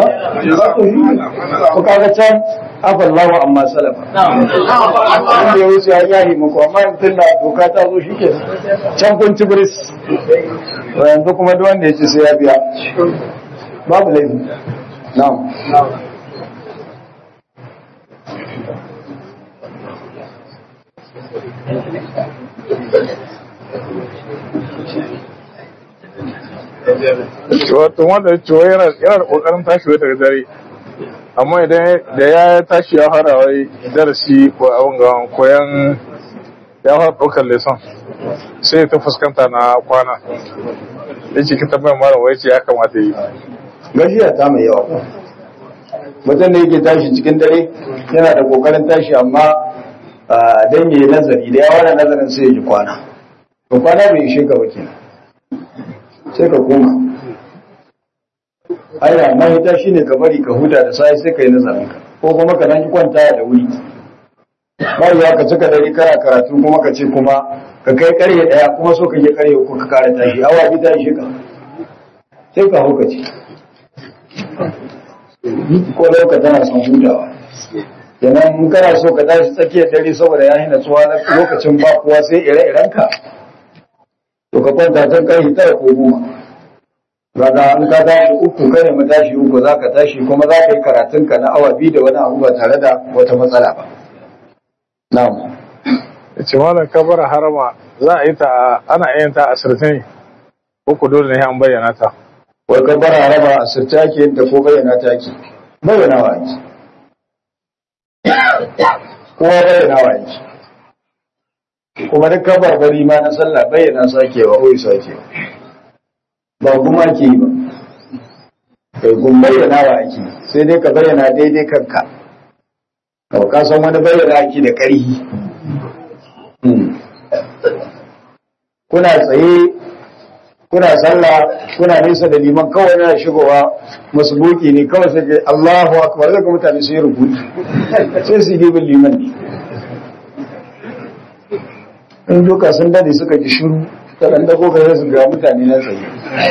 ko kaga can afallahu amma salafa wanda ya wuce ya yari muku amma yanzu na doka ta zo shi ke can kun ci biris yanzu kuma duk wanda ya ce sai ya biya babu laifi na'am wato wanda cewa yana da kokarin tashi wai daga dare amma idan da ya tashi ya fara wai darasi ko abin ga koyan ya fara ɗaukar leson sai ta fuskanta na kwana ya ce kita mai mara wai ce ya kamata yi gajiya ta mai yawa mutum da yake tashi cikin dare yana da kokarin tashi amma dan yayi nazari da yawa da nazarin sai ya ji kwana to kwana bai ishe ka ba kenan sai ka koma aya mahita shine ka bari ka huta da sai sai ka yi nazarin ka ko kuma ka dan kwanta da wuri bayan ya ka cika dare kana karatu kuma ka ce kuma ka kai karye daya kuma so ka je karye uku ka kara tashi awa bi ta ishe ka sai ka hukaci ko lauka tana son hutawa kenan in kana so ka tashi tsakiyar dare saboda ya hina tsuwa na lokacin ba kowa sai ire-iren ka to ka kwanta can kai tara ko goma Raga in ka tashi uku kai ne mu tashi uku za ka tashi kuma za ka yi karatun ka na awa biyu da wani abu ba tare da wata matsala ba. Na'am. ya ce malam kabara harama za a yi ta ana yin ta a sirtini ko ku dole ne an bayyana ta Wai ka bara raba a sirta ke yin ta ko bayyana ta ke. Bayyana wa ake. Kowa bayyana wa ake. Kuma duk kabarbari ma na sallah bayyana sakewa ko sakewa. ba kuma ke yi ba kai kun bayyana wa ake sai dai ka bayyana daidai kanka kawai ka san wani bayyana ake da ƙarhi kuna tsaye kuna sallah kuna nesa da liman kawai yana shigowa masbuki ne kawai sai ga Allahu akbar daga mutane su yi rubuci sai su yi bin liman ne in duka sun dade suka ji shiru ta dan dago ga su ga mutane na tsaye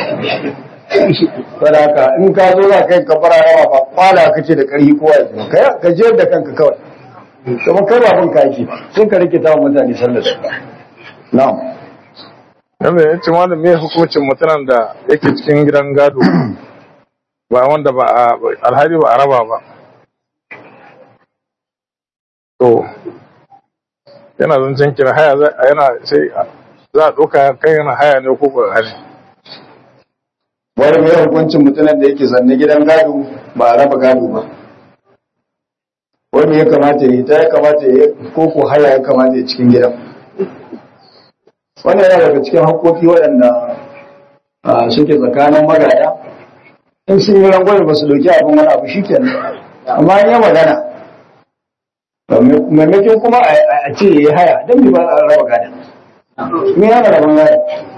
Sadaka in ka zo za ka yi kafara rawa ba kwala kace da ƙarfi kowa ya kai ka je da kanka kawai kuma kai ba bin ka yake sun ka rike tawa mutane sallar su na'am Yanda ya ce malam me hukuncin mutumin da yake cikin gidan gado ba wanda ba a alhari ba a raba ba. To, yana zancen kira haya za- yana sai za a ɗauka kai yana haya ne ko ba hali. wani mai hukuncin mutumin da yake zanne gidan gado ba a raba gado ba wani ya kamata ya yi ta ya kamata ya yi ko ko haya ya kamata ya cikin gidan wannan yana daga cikin haƙoƙi waɗanda ah, suke tsakanin magada in sun yi rangwame ba su ɗauki abin wani abu shi kenan amma in yi magana maimakon kuma a a ce ya yi haya don bai ba a raba gada me yana raban gada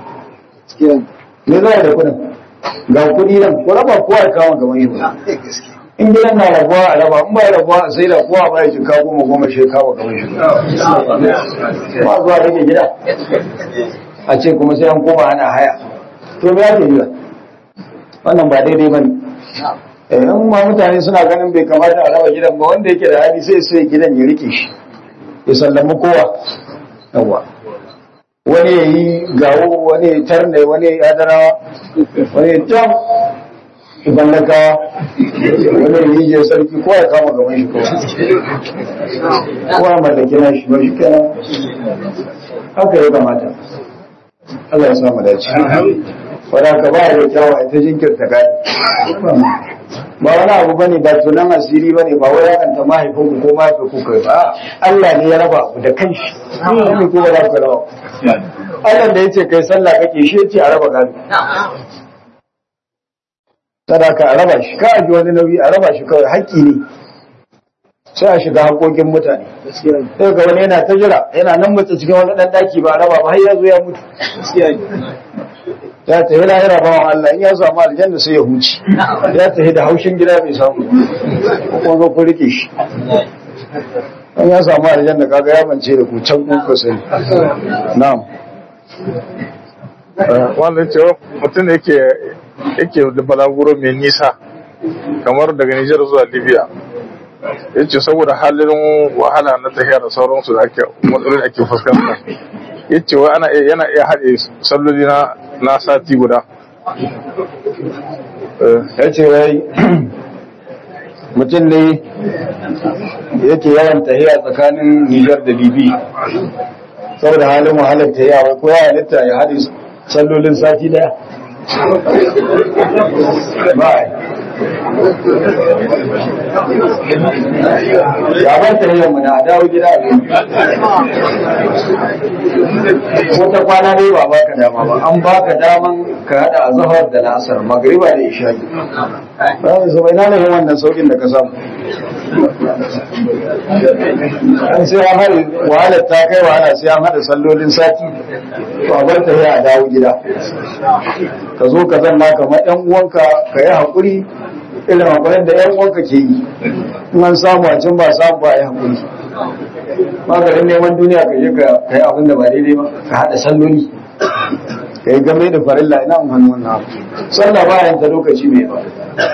me za a yi da kuɗin ga kuɗi nan ko raba kowa ya kama gaban yi in gidan na rabuwa a raba in ba ya rabuwa a sai da kowa ba ya jika goma goma shi kawo gaban shi ba zuwa rage gida a ce kuma sai an koma ana haya to me ake yi wannan ba daidai ba ne in ma mutane suna ganin bai kamata a raba gidan ba wanda yake da hali sai sai gidan ya rike shi ya sallami kowa yawa wani ya yi gawo wani ya tarne wani ya adarawa wani ya jam iballaka wani ya yi je sarki kowa ya kama gaban shi kowa kowa ya mallaki na shi ba shi kenan haka ya kamata Allah ya samu dace wadda ka ba da kyawa ita jinkirta gadi ba wani abu bane ba tunan asiri bane ba wai yakanta mahaifin ku ko mahaifin ku kai ba Allah ne ya raba ku da kanshi ne ko ba za ku raba Allah da yace kai sallah kake shi yace a raba gado sadaka a raba shi ka aji wani nauyi a raba shi kawai haƙƙi ne sai a shiga haƙoƙin mutane sai ga wani yana ta jira yana nan mutu cikin wani ɗan ɗaki ba a raba ba har ya zo ya mutu ya tafi lahira bawan Allah in ya samu aljanna sai ya huce ya tafi da haushin gida bai samu ko kuma zo ku rike shi in ya samu aljanna kaga ya bance da ku can ku ka sani na'am Wanda ce mutum da yake yake da balaguro mai nisa kamar daga Nijar zuwa Libya. Ya ce saboda halin wahala na tafiya da sauransu da ake matsalolin da ake fuskanta. Ya ce wai ana iya- yana iya haɗe salloli na na sati guda. Eh, ya ce wai mutum ne yake yawan tahiya tsakanin Nijar da Libi saboda halin wahalar tahiya wai ko ya halitta ya haɗe sallolin sati daya ba ya bar tahiyar mu na a dawo gida a ko ta kwana dai ba baka dama ba an baka daman ka hada azhar da la'asar magriba da isha'i ba su bai nana yin wannan saukin da ka samu an sai an hada wahalar ta kai wahala sai an hada sallolin sati to a bar ta a dawo gida ka zo ka zanna kamar yan uwanka ka yi haƙuri irin haƙurin da yan uwanka ke yi in an samu a can ba samu ba a yi haƙuri maganin neman duniya ka je ka yi abin da ba daidai ba ka haɗa salloli ka yi game da farilla ina amfani wannan abu sallah ba yanta lokaci mai ba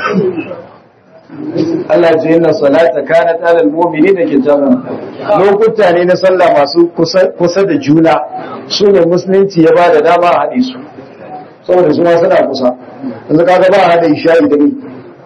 Allah ce yana salata kana talal mu'mini da kitabun lokuta ne na sallah masu kusa da juna su ne musulunci ya ba da dama a haɗe su saboda su ma suna kusa yanzu kaga ba a haɗa isha'i da ni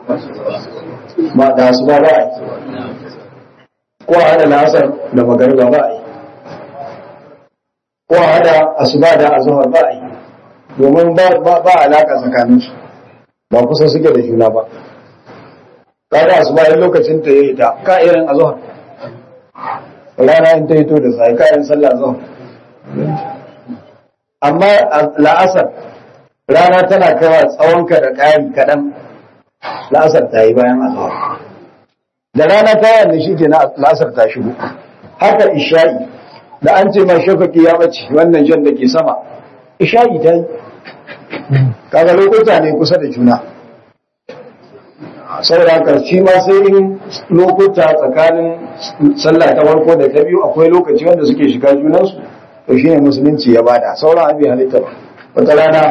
ba da su ba ba a yi ko a hada lasar da magariba ba a yi ko a hada asuba da azuhar ba a yi domin ba alaka tsakaninsu ba kusa suke da juna ba kaga asuba in lokacin ta yi ta ka irin azuhar rana in ta yi to da sai ka irin sallah azuhar amma la'asar rana tana kawa tsawonka da ƙari kaɗan la'asar ta yi bayan azhar da rana ta yanzu shi ke na la'asar ta shigo haka isha'i da an ce ma shafaki ya bace wannan jan da ke sama isha'i ta yi kaga lokuta ne kusa da juna saboda haka shi ma sai in lokuta tsakanin sallah ta farko da ta biyu akwai lokaci wanda suke shiga junansu to shine musulunci ya bada sauran abin halitta ba wata rana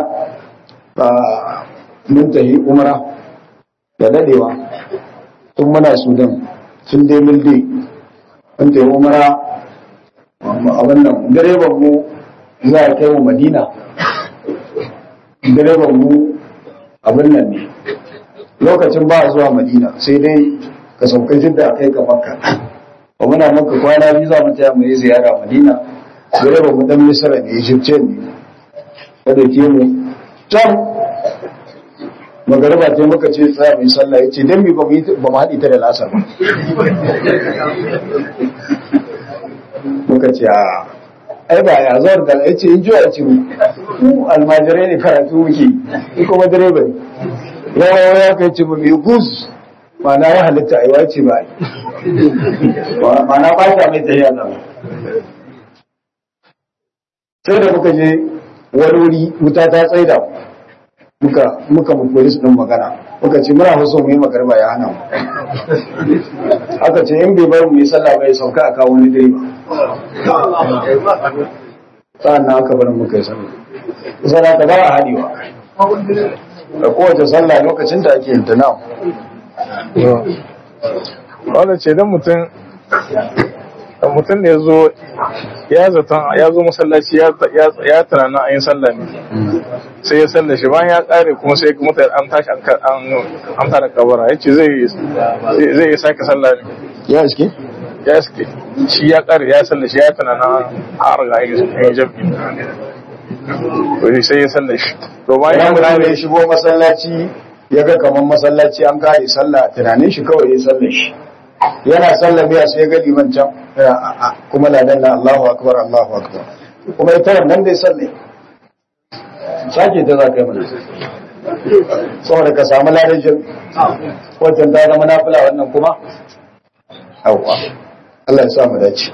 mun tafi umra da dadewa tun muna sudan sun dai milde mun tafi umra abin nan direban mu za a kai mu madina direban mu abin nan ne lokacin ba zuwa madina sai dai ka sauka jidda a kai ka makka ba muna maka kwana biyu za mu taya mu yi ziyara madina direban mu dan misira ne egyptian ne ya dauke mu can magariba ta muka ce tsaya mai sallah ya ce don mi ba mu haɗi ta da lasar ba muka ce a ai ba ya zuwa da ya ce in jiwa ce mu almajirai ne karatu muke in kuma direba ne yawa ya kai ce ba mai gus mana ya halitta a yi ce ba mana ba ta mai tsaye a sai da muka je wani wuri wuta ta tsaida muka muka mu polis din magana muka ce muna so mu yi magarba ya hana mu aka ce in bai bar mu yi sallah bai sauka a kawo wani direba sa'an nan aka bar muka yi sallah kusa da ka ba a haɗewa da kowace sallah lokacin da ake yin ta na wanda ce don mutum mutum da ya zo ya zaton ya zo masallaci ya tunanin an yi sallah ne sai ya sallah shi bayan ya kare kuma sai mutane an tashi an tara kabara ya ce zai yi sake sallah ne ya iske ya iske shi ya kare ya sallah shi ya tunanin har ga yin jam'i to sai ya sallah shi to bayan ya bayan mutum kare ya shigo masallaci ya ga kamar masallaci an kare sallah tunanin shi kawai ya sallah shi yana sallah biya sai ya ga liman can kuma ladan na Allahu akbar Allahu akbar kuma ita wannan dai sallah sake ta za ka yi mana saboda ka samu ladan jin wajen ta zama nafila wannan kuma yawwa Allah ya sa mu dace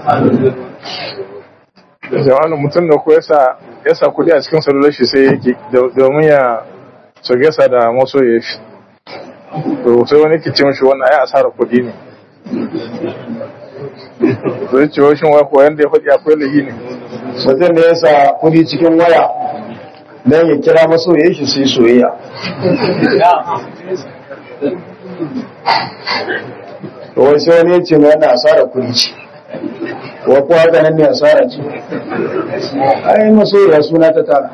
jama'a mutum da ko yasa yasa kudi a cikin salular shi sai yake domin ya su gasa da masoya shi to sai wani ke ce mishi wannan ai asara kudi ne zai ce wa shin wai koyan da ya faɗi akwai lahi ne mutum da ya sa kudi cikin waya don ya kira masoyan shi su yi soyayya to wai sai wani ya ce mai wannan asara kudi ce wa kuwa haka nan ne asara ce ai masoya suna ta tara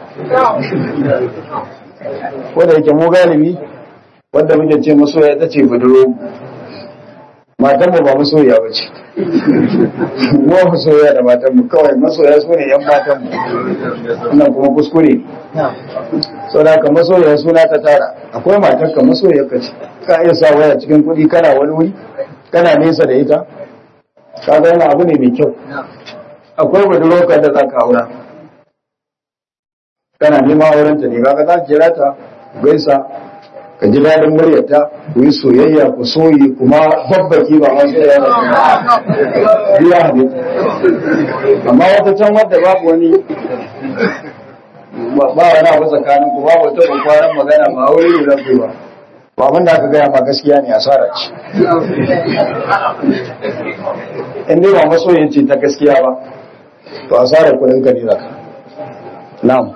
ko da yake mu galibi wanda muke ce masoya ita ce buduro matanmu ba masoya ba ce mu masoya da matanmu kawai masoya su ne yan matanmu wannan kuma kuskure sau da haka masoya suna ta tara akwai matarka masoya ka ce ka iya sa waya cikin kuɗi kana wani wuri kana nesa da ita ka ga yana abu ne mai kyau akwai budurokar da za ka aura kana neman aurenta ne kaga za ka kira ta gaisa ka ji daɗin muryarta ku yi soyayya ku soyi kuma babbaki ba masu yaya da biya ne amma wata can wadda babu wani ba wani abu tsakanin ku babu wata kwakwaran magana ba aure ne za ku yi ba ba abin da aka gaya ma gaskiya ne asara ce in dai ba masoyin ce ta gaskiya ba to asara kudin ka ne zaka na'am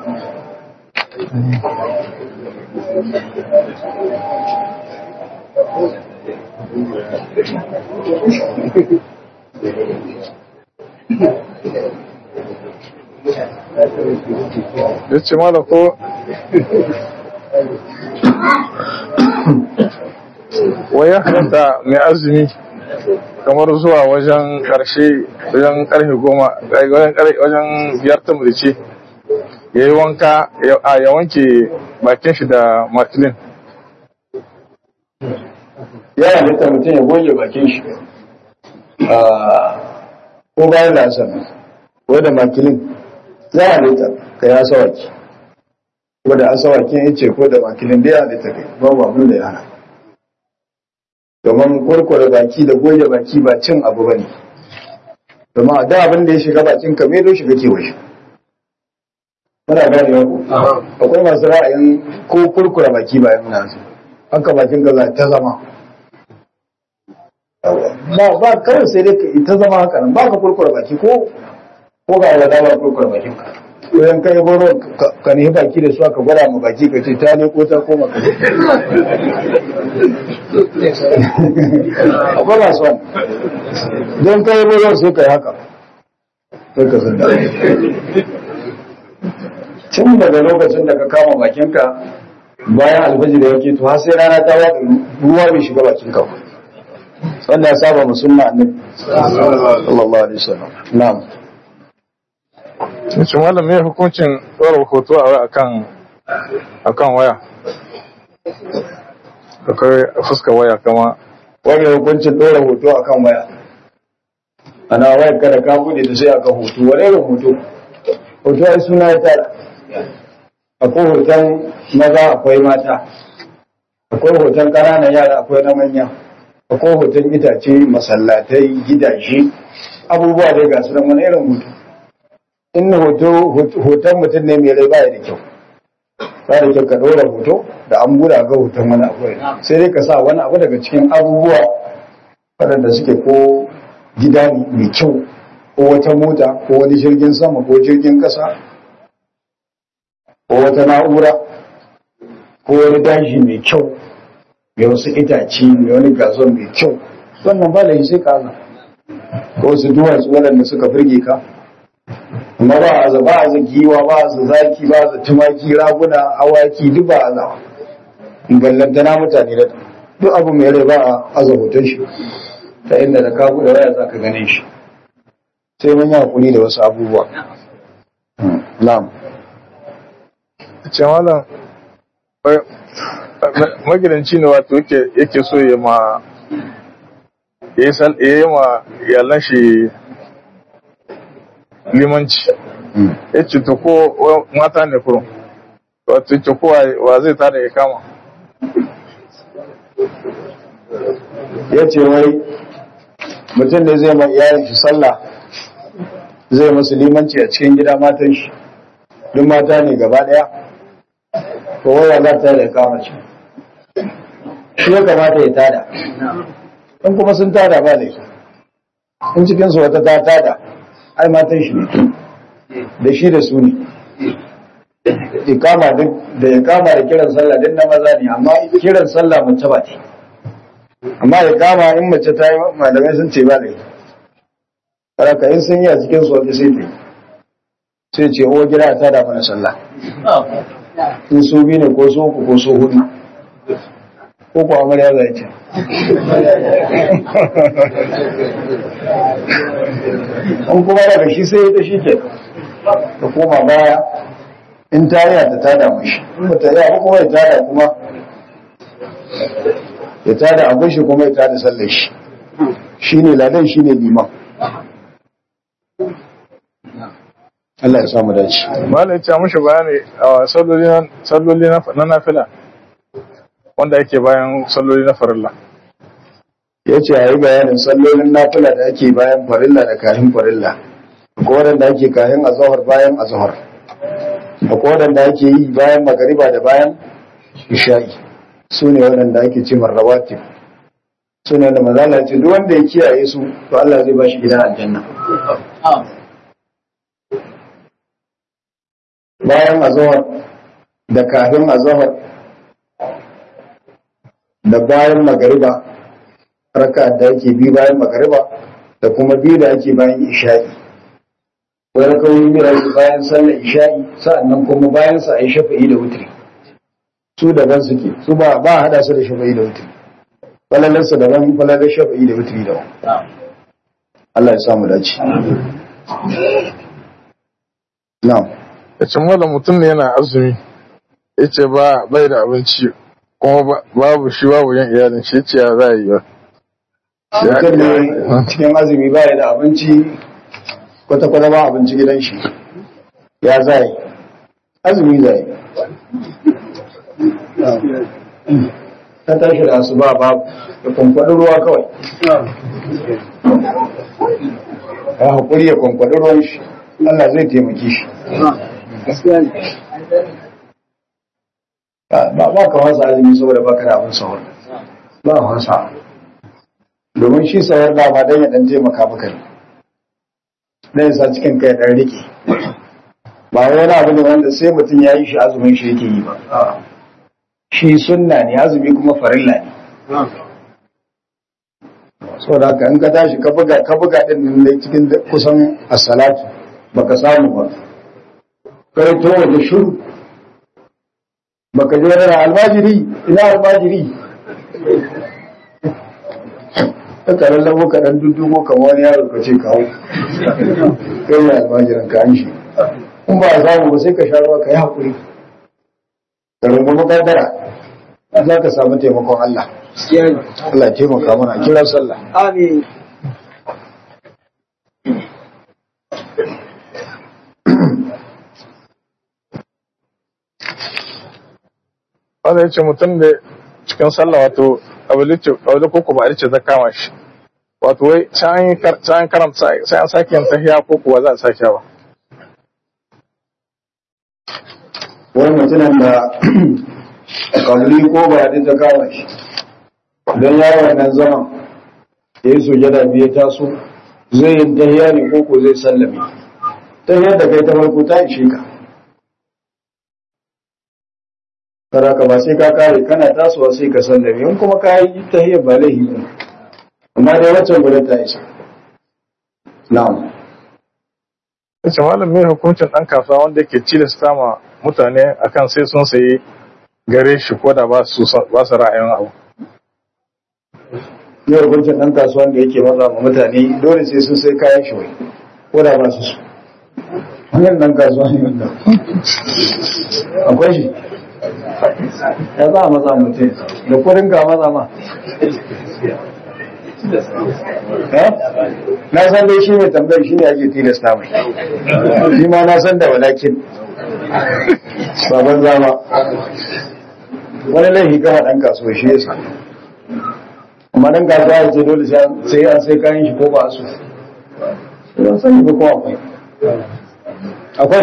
ya ce mala ko waya halatta mai azumi kamar zuwa wajen karshe wajen karfe goma wajen kar- wajen biyar ta mulce ya yi wanka ya- a ya wanke bakin shi da makilin ya halitta mutum ya goge bakin shi Ah, ko bayan lasar ko da makilin ya halitta ka ya sawaki ko da asawakin ya ce ko da makilin da ya halitta kai babu abin da ya hana domin kurkure baki da goge baki ba cin abu ba ne domin a da abin da ya shiga bakin ka mai shiga kewa shi muna gane ku akwai masu ra'ayin ko kurkure baki ba ya nuna su haka bakin ka za ta zama ba ba kawai sai dai ta zama haka nan ba ka kurkure baki ko ko ga wada ba kurkure bakin ka ko yan kai goro ka ne baki da su aka gwada mu baki ka ce ta ne ko ta koma ka akwai masu wani don kai goro sai kai haka sai ka san tun daga lokacin da ka kama bakinka bayan alfajir da yake to har sai rana ta waɗa ruwa bai shiga bakinka ba wanda ya saba musulma annabi sallallahu alaihi wasallam na'am Cincin malam me hukuncin ɗora hoto a waya akan akan waya akwai fuskar waya kama wani hukuncin ɗora hoto akan waya ana wayar kada ka bude da sai aka hoto wani irin hoto hoto ai suna ya tara akwai hoton maza akwai mata akwai hoton ƙananan yara akwai na manya akwai hoton itace masallatai gidaje abubuwa dai ga su nan wani irin hoto in hoto hoton mutum ne mai rai baya da kyau ba da kyau ka ɗora hoto da an buɗa ga hoton wani abu sai dai ka sa wani abu daga cikin abubuwa waɗanda suke ko gida ne mai kyau ko wata mota ko wani jirgin sama ko jirgin ƙasa ko wata na'ura ko wani daji mai kyau mai wasu itace mai wani gazon mai kyau wannan ba da sai ka ko su duwatsu waɗanda suka firge ka amma ba a za ba a za giwa ba a za zaki ba a za tumaki raguna awaki duk ba a za ballantana mutane da duk abu mai rai ba a aza hoton shi ta inda da kagu da waya za ka gane shi sai mun yi hakuri da wasu abubuwa na'am ce malam magidanci ne wato yake so ya ma ya yi ma iyalan shi limanci ya ce to ko mata ne kurum wato ya ce ko wa zai tada ya kama ya ce wai mutum da zai ma iyalin shi sallah zai musu limanci a cikin gida matan shi duk mata ne gaba daya to waya za ta da kama shi shi ya kamata ya tada in kuma sun tada ba laifi in cikinsu wata ta tada ai matan shi ne da shi da su ne ikama duk da ikama da kiran sallah din na maza ne amma kiran sallah mace ba ce amma ikama in mace ta yi malamai sun ce ba laifi Saraka in sun yi a cikin su wata sai ta yi sai ce o gida ta da mana sallah in su biyu ne ko su uku ko su hudu ko ko amarya zai ce in kuma daga shi sai ta shi ke ta koma baya in ta yi ta tada mashi in ba ta yi abu kuma ya tada kuma ya tada abin shi kuma ya tada sallar shi shi ne ladan shi ne liman Allah ya samu dace. malam ya ce mushi bayani a salloli na nafila wanda yake bayan salloli na farilla Ya ce a yi bayanin sallolin nafila da ake bayan farilla da kahin farilla. Akwai waɗanda ake kahin azahar bayan azahar. Akwai waɗanda ake yi bayan magariba da bayan isha'i. Su ne waɗanda ake ce marrawatib. Su ne da mazala ce duk wanda ya kiyaye su to Allah zai ba shi gidan aljanna. bayan azahar da kafin azahar da bayan magariba raka da ake bi bayan magariba da kuma biyu da ake bayan isha'i wani kawai biyu da ake bayan sallar isha'i sa'annan kuma bayan sa a yi shafa'i da wutri su daban suke su ba ba hada su da shafa'i da wutri falalarsa daban falalar shafa'i da wutri daban Allah ya samu dace na'am ya ce malam mutum ne yana azumi ya ce ba bai da abinci kuma babu shi babu yin iyalin shi ce ya za a yi ba mutum ne cikin azumi ba da abinci kwata-kwata ba abinci gidan shi ya zai azumi zai ta tashi da asuba babu da kwankwaɗin ruwa kawai ya haƙuri ya kwankwaɗi ruwan shi Allah zai taimaki shi ba ba ka wasa azumi saboda baka da abin sahur ba wasa domin shi sahur da ba dan ya dan taimaka maka ne dan sa cikin kai dan rike ba wani abu ne wanda sai mutum ya yi shi azumin shi yake yi ba shi sunna ne azumi kuma farilla ne saboda haka in ka tashi ka buga ka buga din nan dai cikin kusan as-salatu baka samu ba kai to da shuru baka ji wani albajiri ina albajiri ka karan labo ka dan duddugo kamar wani yaro ka ce kawo kai ne albajiran ka an shi in ba a samu ba sai ka sha ruwa ka yi haƙuri ka rungumi kaddara za ka samu taimakon Allah Allah taimaka mana kira sallah Amin. wanda ya ce mutum da cikin sallah wato abu ko kuma ce ta kama shi wato wai sai an karanta sai an sake yin tahiya ko kuwa za a sake ba wani mutumin da kabuli ko ba da ta kama shi don yawon nan zaman ya yi sujada biyu taso zai yin tahiya ne ko ko zai sallame tahiyar da kai ta farko ta ishe ka kara ka ba sai ka kare kana tasowa sai ka sallame in kuma ka yi tahiyar ba laihi ba amma dai waccan guda ta isa na'am ce malam mai hukuncin ɗan kasuwa wanda yake cilasta ma mutane akan sai sun sayi gare shi ko da ba su ra'ayin abu yau hukuncin ɗan kasuwan da yake maza ma mutane dole sai sun sai kayan shi wai ko da ba su su wannan ɗan kasuwa ne wanda akwai shi ya za a maza mutum da kudin ka maza ma na san dai shi mai tambayar shi ne ake tilasta mai shi ma na san da walakin baban zama wani laifi kama ɗan kasuwa shi yasa amma dan kasuwa ya ce dole sai an sai kayan shi ko ba su ban sani ba ko akwai akwai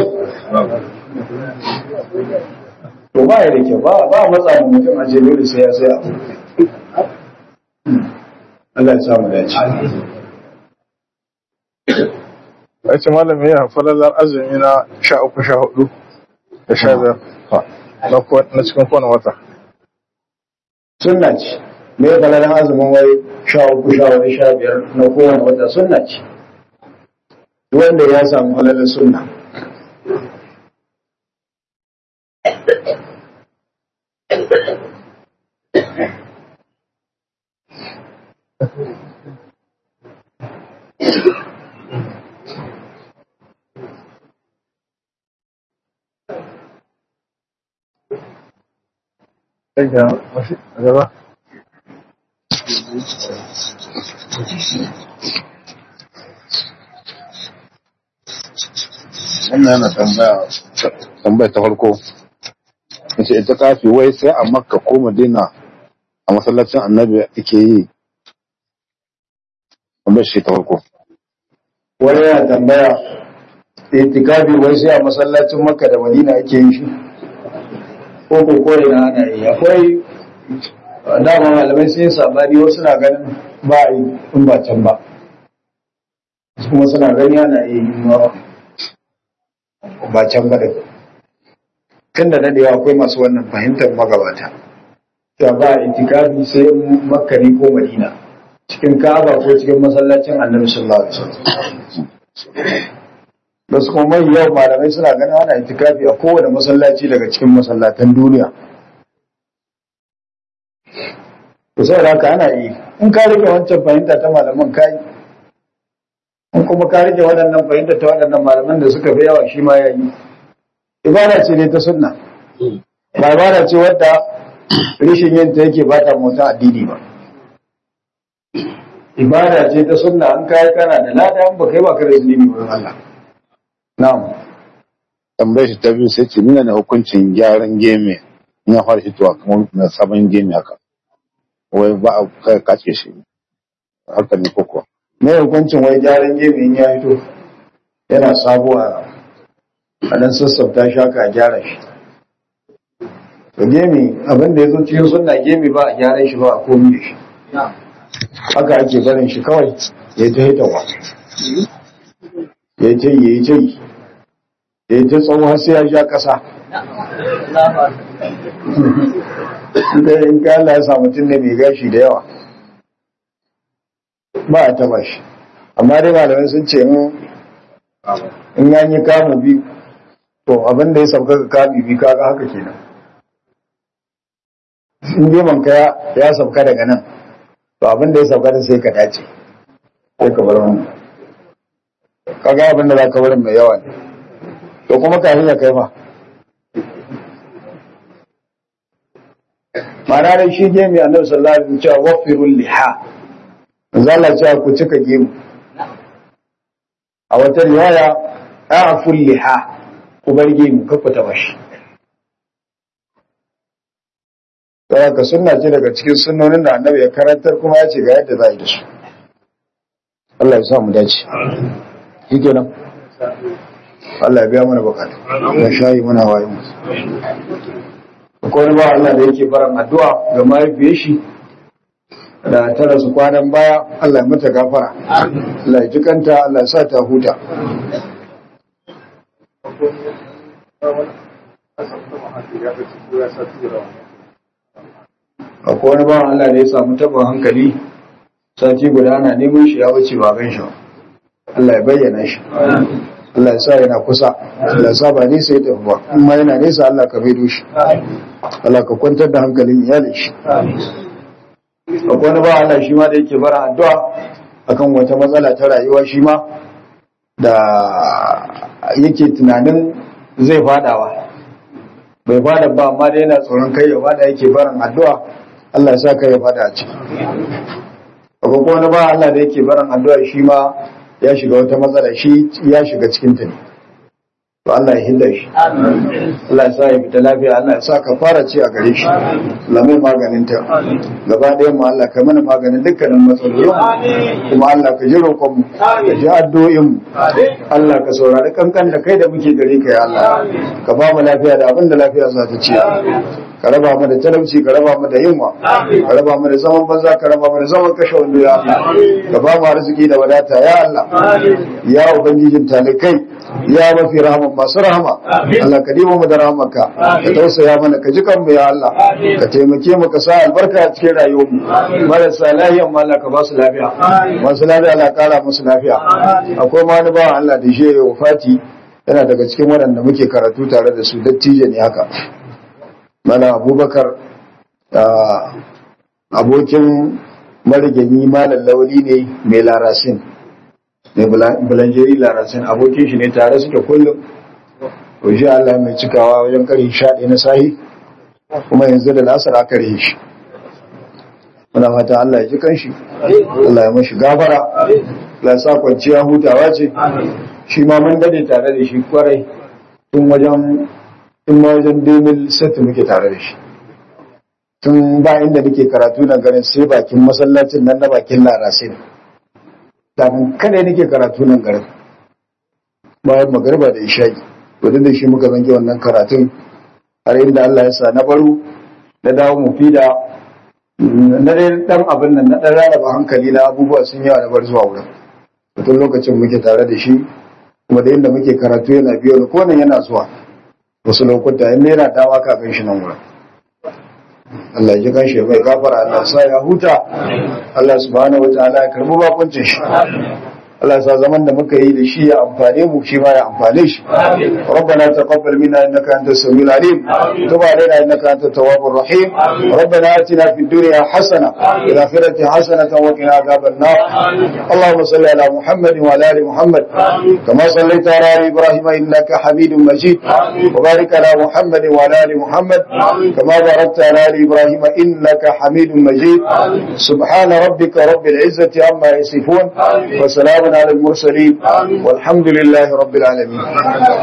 to ba ya da kyau ba ba matsa mu mutum a ce dole sai ya sai abu Allah ya samu dace ya ce malam ya falalar azumi na sha uku sha hudu da sha biyar na cikin kowane wata sunna ce me ya falalar azumin wai sha uku sha hudu sha biyar na kowane wata sunna ce wanda ya samu falalar sunna gaba Wannan yana tambaya tambaya ta farko. Yace ita kafi wai sai a Makka ko Madina a masallacin Annabi ake yi. Tambayar shi ta farko. wani yana tambaya itikafi wai sai a masallacin makka da madina ake yin shi ko ko ko ina ana yi akwai dama malamai sun yi sabani wasu na ganin ba a yi in ba can ba wasu kuma suna gani ana yi ma ba can ba da tun da dadewa akwai masu wannan fahimtar magabata cewa ba a itikafi sai makka ne ko madina cikin ka'aba ko cikin masallacin annabi sallallahu alaihi wasallam da su kuma mai yawan malamai suna ganin ana itikafi a kowane masallaci daga cikin masallatan duniya to saboda haka ana yi in ka rike wancan fahimta ta malaman ka yi in kuma ka rike waɗannan fahimta ta waɗannan malaman da suka fi yawa shi ma ya yi ibada ce ne ta sunna ba ibada ce wadda rishin yin ta yake ba ta mota addini ba ibada ce ta sunna an kai kana da lada an ba kai ba ka da zunubi wurin Allah na'am tambayar shi ta biyu sai ce nuna ne hukuncin gyaran geme in ya fara hitowa kamar na sabon geme haka wai ba a kai kace shi haka ne koko me hukuncin wai gyaran gemi in ya fito yana sabo a a dan sassafta shi haka a gyara shi to gemi abin da ya zo cikin sunna gemi ba a gyaran shi ba a komi da shi haka ake barin shi kawai ya ta hitawa ya ta yi ya yi ta yi ya yi ta tsawo har sai ya sha ƙasa in ka Allah ya sa mutum ne mai gashi da yawa ba a taba shi amma dai malamai sun ce in ya yi kamu biyu to abin da ya sauka ga kami biyu kaga haka kenan in geman ka ya sauka daga nan to abin da ya sauka da sai ka dace sai ka bar wannan kaga abin da za ka barin mai yawa ne to kuma kafin ya kai ma ma'ana dai shi gemi annabi sallallahu alaihi wasallam cewa wafirul liha zalla cewa ku cika gemu a wata riwaya a'ful liha ku bar gemu ka ku taba shi saboda ka sunna ce daga cikin sunnonin da annabi ya karantar kuma ya ce ga yadda za a yi da su Allah ya sa mu dace shi kenan Allah ya biya mana bukatu ya shayi mana wayo mu akwai wani ba Allah da yake baran addu'a ga mahaifiyar shi da ta rasu kwanan baya Allah ya mata gafara Allah ya jikanta Allah ya sa ta huta akwai wani bawan Allah da ya samu taɓin hankali sati guda ana neman shi ya wuce ba gan shi ba. Allah ya bayyana shi Allah ya sa yana kusa Allah ya sa ba nesa ya tafi ba in ma yana nesa Allah ka maido shi Allah ka kwantar da hankalin iyalin shi akwai wani bawan Allah shi ma da yake bara addu'a akan wata matsala ta rayuwa shi ma da yake tunanin zai fadawa bai fada ba amma da yana tsoron kai ya fada yake barin addu'a Allah ya sa kai ya fada a ciki akwai kuma wani ba Allah da yake barin addu'a shi ma ya shiga wata matsala shi ya shiga cikin ta ne to Allah ya hinda shi Allah ya sa ya fita lafiya Allah ya sa ka fara ci a gare shi Allah mai maganin ta gaba ɗaya mu Allah kai mana maganin dukkanin matsalolin kuma Allah ka ji roƙon mu ka ji addu'o'in mu Allah ka saurari kankan da kai da muke gare ka ya Allah ka ba mu lafiya da abin da lafiya za ta ci ka raba mu da talauci ka raba mu da yunwa ka raba mu da zaman banza ka raba mu da zaman kashe wando ya Allah ka ba mu arziki da wadata ya Allah ya ubangijin talikai ya mafi rahama masu rahama Allah ka dimo mu da rahamarka ka tausaya mana ka ji kanmu ya Allah ka taimake mu ka sa albarka a cikin rayuwar mu marasa lafiya mu Allah ka ba su lafiya masu lafiya Allah kara musu lafiya akwai ma wani bawan Allah da shi ya wafati yana daga cikin waɗanda muke karatu tare da su dattijo ne haka mana abubakar abokin marigayi malam lauli ne mai larasin mai bulanjeri larasin abokin shi ne tare suke kullum to shi Allah mai cikawa wajen kare shaɗe na sahi kuma yanzu da lasar aka rihe shi muna fata Allah ya ji kanshi Allah ya mashi gafara Allah ya sa kwanciya hutawa ce shi ma mun dade tare da shi kwarai tun wajen in ma wajen demil set muke tare da shi tun ba inda nake karatu na garin sai bakin masallacin nan na bakin larasin kafin kada nake karatu nan garin bayan magarba da isha'i to da shi muka zange wannan karatun har inda Allah ya sa na baro na dawo mu fida na dai dan abin nan na dan rarraba hankali na abubuwa sun yawa na bar zuwa wurin tun lokacin muke tare da shi kuma da inda muke karatu yana biyo da kowane yana zuwa wasu lokuta in yana dawa ka gan shi nan wurin Allah ya gan shi mai gafara Allah sa ya huta Allah subhanahu wataala ya karbi bakuncin shi Allah sa zaman da muka yi da shi ya amfane mu shi ma ya amfane shi ربنا تقبل منا انك انت السميع العليم تب علينا انك انت التواب الرحيم ربنا اتنا في الدنيا حسنه وفي الاخره حسنه وقنا عذاب النار اللهم صل على محمد وعلى ال محمد كما صليت على ال ابراهيم انك حميد مجيد وبارك على محمد وعلى ال محمد كما باركت على ال ابراهيم انك حميد مجيد سبحان ربك رب العزه عما يصفون وسلام على المرسلين والحمد لله رب العالمين